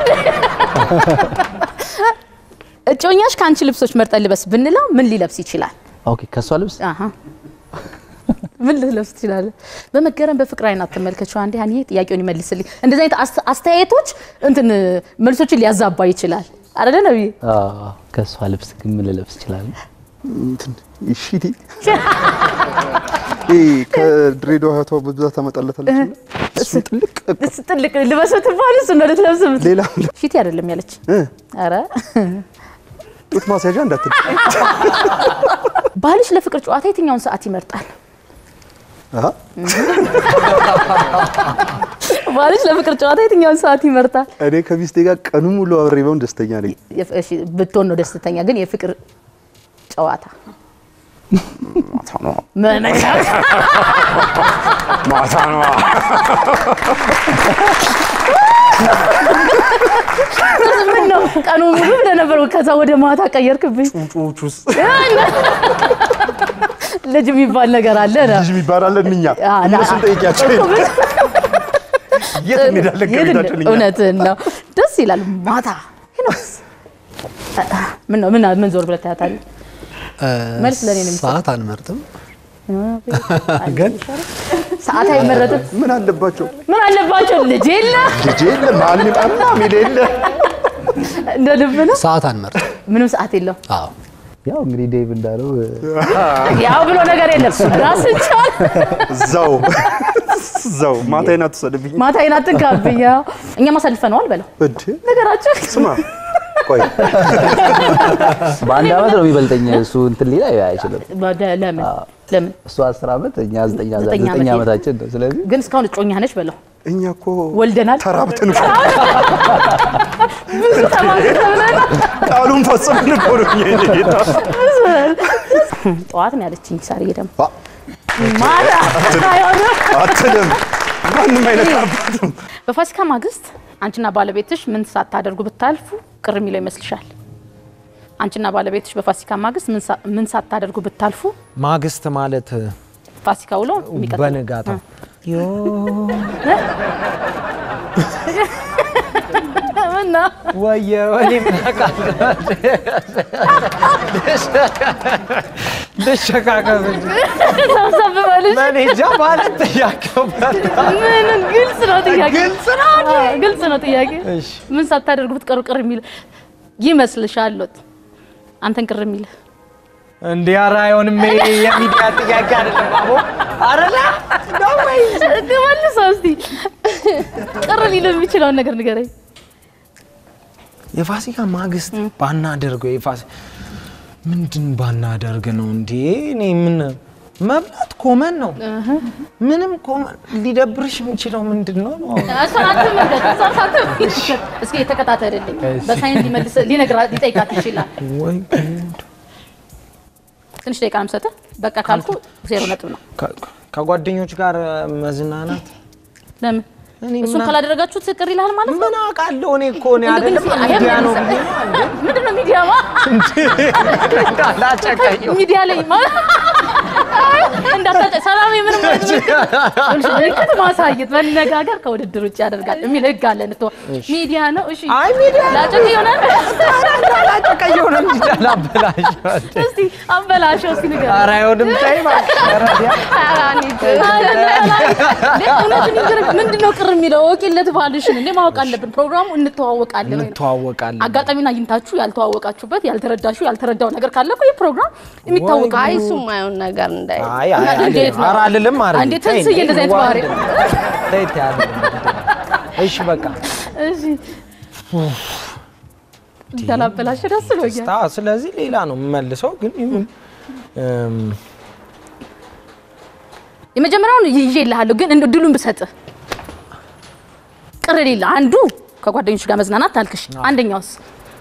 S2: እጮኛሽ ከአንቺ ልብሶች መርጠን ልበስ ብንለው ምን ሊለብስ ይችላል?
S10: ኦኬ ከሷ ልብስ
S2: አሀ ምን ልትለብስ ትችላለህ? በመገረም በፍቅር አይን አትመልከችው። አንዴ ሀኒዬ ጥያቄውን ይመልስልኝ። እንደዚህ አይነት አስ- አስተያየቶች እንትን መልሶችን ሊያዛባ ይችላል አይደለ ነብዬ?
S10: አዎ፣ ከሷ ልብስ ግን ምን ልለብስ እችላለሁ?
S3: እንትን ሺቲ ይሄ ከድሬዳዋ እህቷ በብዛት ታመጣለታለች። እና እሱን ጥልቅ
S2: እስ ጥልቅ ልበሰው ትባል እሱ ነው ልትለብስ የምት-
S3: ሌላ
S2: ሺቲ አይደለም ያለች።
S3: እ
S2: ኧረ
S3: ጡት ማስያዣ እንዳትል።
S2: ባልሽ ለፍቅር ጨዋታ የትኛውን ሰዓት ይመርጣል?
S3: አሃ
S2: ባልሽ ለፍቅር ጨዋታ የትኛውን ሰዓት ይመርጣል?
S3: እኔ ከሚስቴ ጋር ቀኑ ሙሉ አብሬ በውን ደስተኛ ነኝ።
S2: የፍ- እሺ ብትሆን ነው ደስተኛ፣ ግን የፍቅር ጨዋታ ምን
S1: ማታ ነዋ።
S2: ምን ነው ቀኑ ሙሉ ብለህ ነበር፣ ከዛ ወደ ማታ ቀየርክብኝ።
S3: ጩጮች ውስጥ
S2: ልጅ የሚባል ነገር አለ ነው።
S3: ልጅ የሚባል አለን እኛ
S2: አ-
S3: እነሱን ጠይቂያቸው።
S2: እኮ ምን-
S3: የት እንሄዳለን
S2: የት
S3: ከቤታችን እኛ?
S2: እውነትህን ነው። ደስ ይላል። ማታ ሄኖክስ ምን ነው ምን ምን ዞር ብለህ ታያታለህ? መልስ ለእኔ ነው የሚሰጠው።
S18: ሰዓት አንመርጥም፣
S2: ግን ሰዓት አይመረጥም።
S3: ምን አለባቸው?
S2: ምን አለባቸው? ልጅ የለ
S3: ልጅ የለ ማንም አማ ሜዳ የለ
S2: እንደ ልብ ነው።
S18: ሰዓት አንመርጥም።
S2: ምንም ሰዓት የለው።
S18: አዎ
S10: ያው እንግዲህ ዴቭ እንዳለው
S2: ያው ብሎ ነገር የለም። ራስን ቻል።
S3: እዛው እዛው ማታዬን አትውሰድብኝ።
S2: ማታ ይናትን ካብኛ እኛም አሳልፈነዋል በለው
S3: እንዴ
S2: ነገራቸው
S3: ስማ ቆይ
S10: በአንድ አመት ነው የሚበልጠኝ እሱ እንትን ሊል አይችልም።
S2: ወደ- ለምን ለምን
S10: እሱ አስር አመት እኛ ዘጠኝ
S2: ዘጠኝ ዓመት
S10: ዘጠኝ
S2: የ-
S10: ዓመታችን ነው። ስለዚህ
S2: ግን እስካሁን እጮኛ ነች በለው
S3: እኛ እኮ
S2: ወልደናል
S3: ተራብተን እኮ
S2: ብዙ ተማሪ ተብለናል
S3: ቃሉን ፈጽመን እኮ ነው እኛ የኔ ጌታ።
S2: ብዙ ጠዋት ነው ያለችኝ ሳርዬ ደግሞ ማታ አይሆንም
S3: አትልም ማንም አይነት አባትም
S2: በፋሲካ ማግስት አንቺና ባለቤትሽ ምን ሳታደርጉ ብታልፉ ቅር የሚለው ይመስልሻል? አንቺና ባለቤትሽ በፋሲካ ማግስት ምን ሳ- ምን ሳታደርጉ ብታልፉ
S5: ማግስት ማለት
S2: ፋሲካ ውሎ የሚቀጥለው
S5: በንጋታ
S2: ምና
S5: ወየ ወኔ ምን አውቃለሁ ልሸካከፍ እንጂ
S2: ሰብሰብ በልሽ
S5: እኔ እንጃ ማለት ጥያቄው
S2: ምንም ግልጽ ነው ጥያቄ
S5: ግልጽ ነው እንዴ?
S2: አዎ፣ ግልጽ ነው ጥያቄ
S5: እሺ
S2: ምን ሳታደርጉ ብትቀሩ ቅር የሚል ይመስልሻል? ሎት አንተን ቅር የሚል
S5: እንዲህ ኧረ አይሆንም። ይሄ የሚዲያ ጥያቄ አይደለም አቦ አረላ ነው ወይ
S2: መልሰው እስቲ ቅር ሊሉ የሚችለውን ነገር ንገረኝ።
S5: የፋሲካ ማግስት ባናደርገው የፋሲ ምንድን ባናደርግ ነው እንዴ? እኔ ምን መብላት ኮመን ነው። ምንም ኮመን ሊደብርሽ የሚችለው ምንድን ነው?
S2: እሷን አትመልከት፣ እሷን ሳትመልከት። እስኪ ተከታተልልኝ።
S5: እሺ።
S2: በሳይንስ ሊመልስ ሊነግራት ሊጠይቃት ይችላል።
S5: ወይ
S2: ትንሽ ደቂቃ ነው የምሰጥህ። በቃ ካልኩ ዜሮ ነጥብ ነው።
S5: ከ- ከጓደኞች ጋር መዝናናት
S2: ለምን
S5: እኔ
S2: እሱን
S5: ምን-
S2: ካላደረጋችሁት ቅር ይልሃል ማለት ነው?
S5: ምን አውቃለሁ እኔ እኮ እኔ
S2: እንደው ግን
S5: አይደለም
S2: እስኪ
S5: ሚዲያ ነው
S2: አየህ፣
S5: ብዬ ነው እንዴ?
S2: ምንድን ነው ሚዲያማ?
S5: ላጨቀየው
S2: ሚዲያ ላይ ማለት እንዳታጨ ሰላም ምንም አይነት ምልክት ምልክት ማሳየት መነጋገር ከውድድር ውጭ ያደርጋል የሚል ህግ አለ። እንቶ ሚዲያ ነው። እሺ
S5: አይ ሚዲያ
S2: ላጨቅ ይሆናል።
S5: ላጨቀየው ነው እንጂ ላበላሸው
S2: እስቲ አበላሸው እስቲ ንገር።
S5: ኧረ አይሆንም ተይ እባክሽ ኧረ ቢያ
S2: እውነቱን ይንገር። ምንድን ነው ቅር የሚለው? ወቂለት ባልሽን እንዴ ማወቅ አለብን። ፕሮግራሙ እንተዋወቃለን ወይ ነው።
S5: እንተዋወቃለን
S2: አጋጣሚውን አግኝታችሁ ያልተዋወቃችሁበት ያልተረዳችሁ ያልተረዳው ነገር ካለ እኮ ይህ ፕሮግራም የሚታወቅ
S8: አይ እሱ የማይሆን ነገር እንዳይ
S5: አይ አይ
S2: እንዴት ነው?
S5: ኧረ አልልም አረ
S2: እንዴት ትንስዬ እንደዚህ አይነት ባህሪ
S5: ተይ ተይ አልልም እሺ በቃ
S2: እሺ እንዳላበላሽ ደስ ብሎኛል።
S5: ስታ ስለዚህ ሌላ ነው የምመልሰው ግን ይሁን እም፣
S2: የመጀመሪያውን ይዤ እልሃለሁ፣ ግን እንደው ድሉን ብሰጥህ ቅር ሌለ አንዱ ከጓደኞች ጋር መዝናናት አልክሽ። አንደኛውስ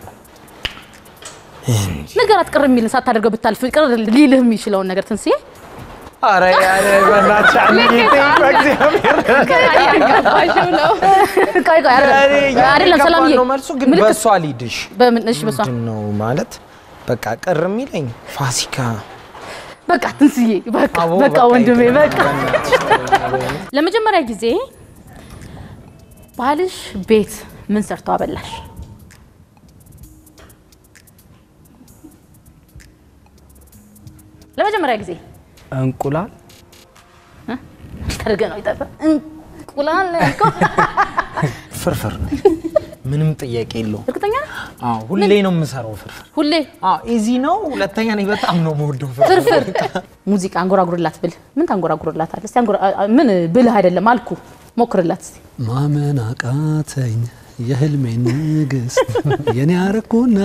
S2: ነገራት ቅር የሚልን ሳታደርገው ብታልፍ ቅር ሊልህ የሚችለውን ነገር ትንስዬ
S5: ኧረ ያለ በእናትሽ አንዬ ተይ በእግዚአብሔር
S2: እያጋባሽው ነው። ቆይ ቆይ አይደለም
S5: እኔ እያለ
S2: አይደለም፣
S5: የገባን
S2: ሰላምዬ
S5: ነው መልሱ ግን
S2: ምልክት-
S5: በእሷ ሊድሽ
S2: በምን እሺ፣ በሷ
S5: ምንድን ነው ማለት በቃ ቅር የሚለኝ ፋሲካ
S2: በቃ ትንስዬ በቃ
S5: አቦ፣
S2: በቃ
S5: በቃ
S2: ወንድሜ
S5: ይቅር፣
S2: በቃ ለመጀመሪያ ጊዜ ባልሽ ቤት ምን ሰርቶ አበላሽ? ለመጀመሪያ ጊዜ
S11: እንቁላል
S2: ተርገ ነው ይጠፋ እንቁላል ነው ያልከው?
S5: ፍርፍር ምንም ጥያቄ የለውም።
S2: እርግጠኛ ነህ?
S5: አዎ ሁሌ ነው የምሰራው ፍርፍር።
S2: ሁሌ
S5: አዎ ኢዚ ነው። ሁለተኛ እኔ በጣም ነው የምወደው
S2: ፍርፍር ሙዚቃ አንጎራጉርላት ብል ምን ታንጎራጉርላት አለ? እስቲ አንጎራ ምን ብልህ አይደለም አልኩ ሞክርላት እስቲ
S18: ማመን አቃተኝ የህልሜን ንግስት የኔ አረኩና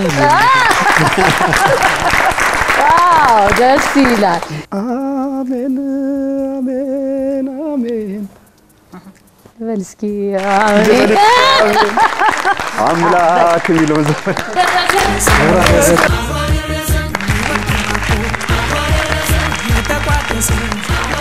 S2: ዋው ደስ ይላል።
S3: አሜን አሜን አሜን
S2: በል እስኪ አሜን።
S3: አምላክ የሚለውን ዘፈን
S19: Thank you.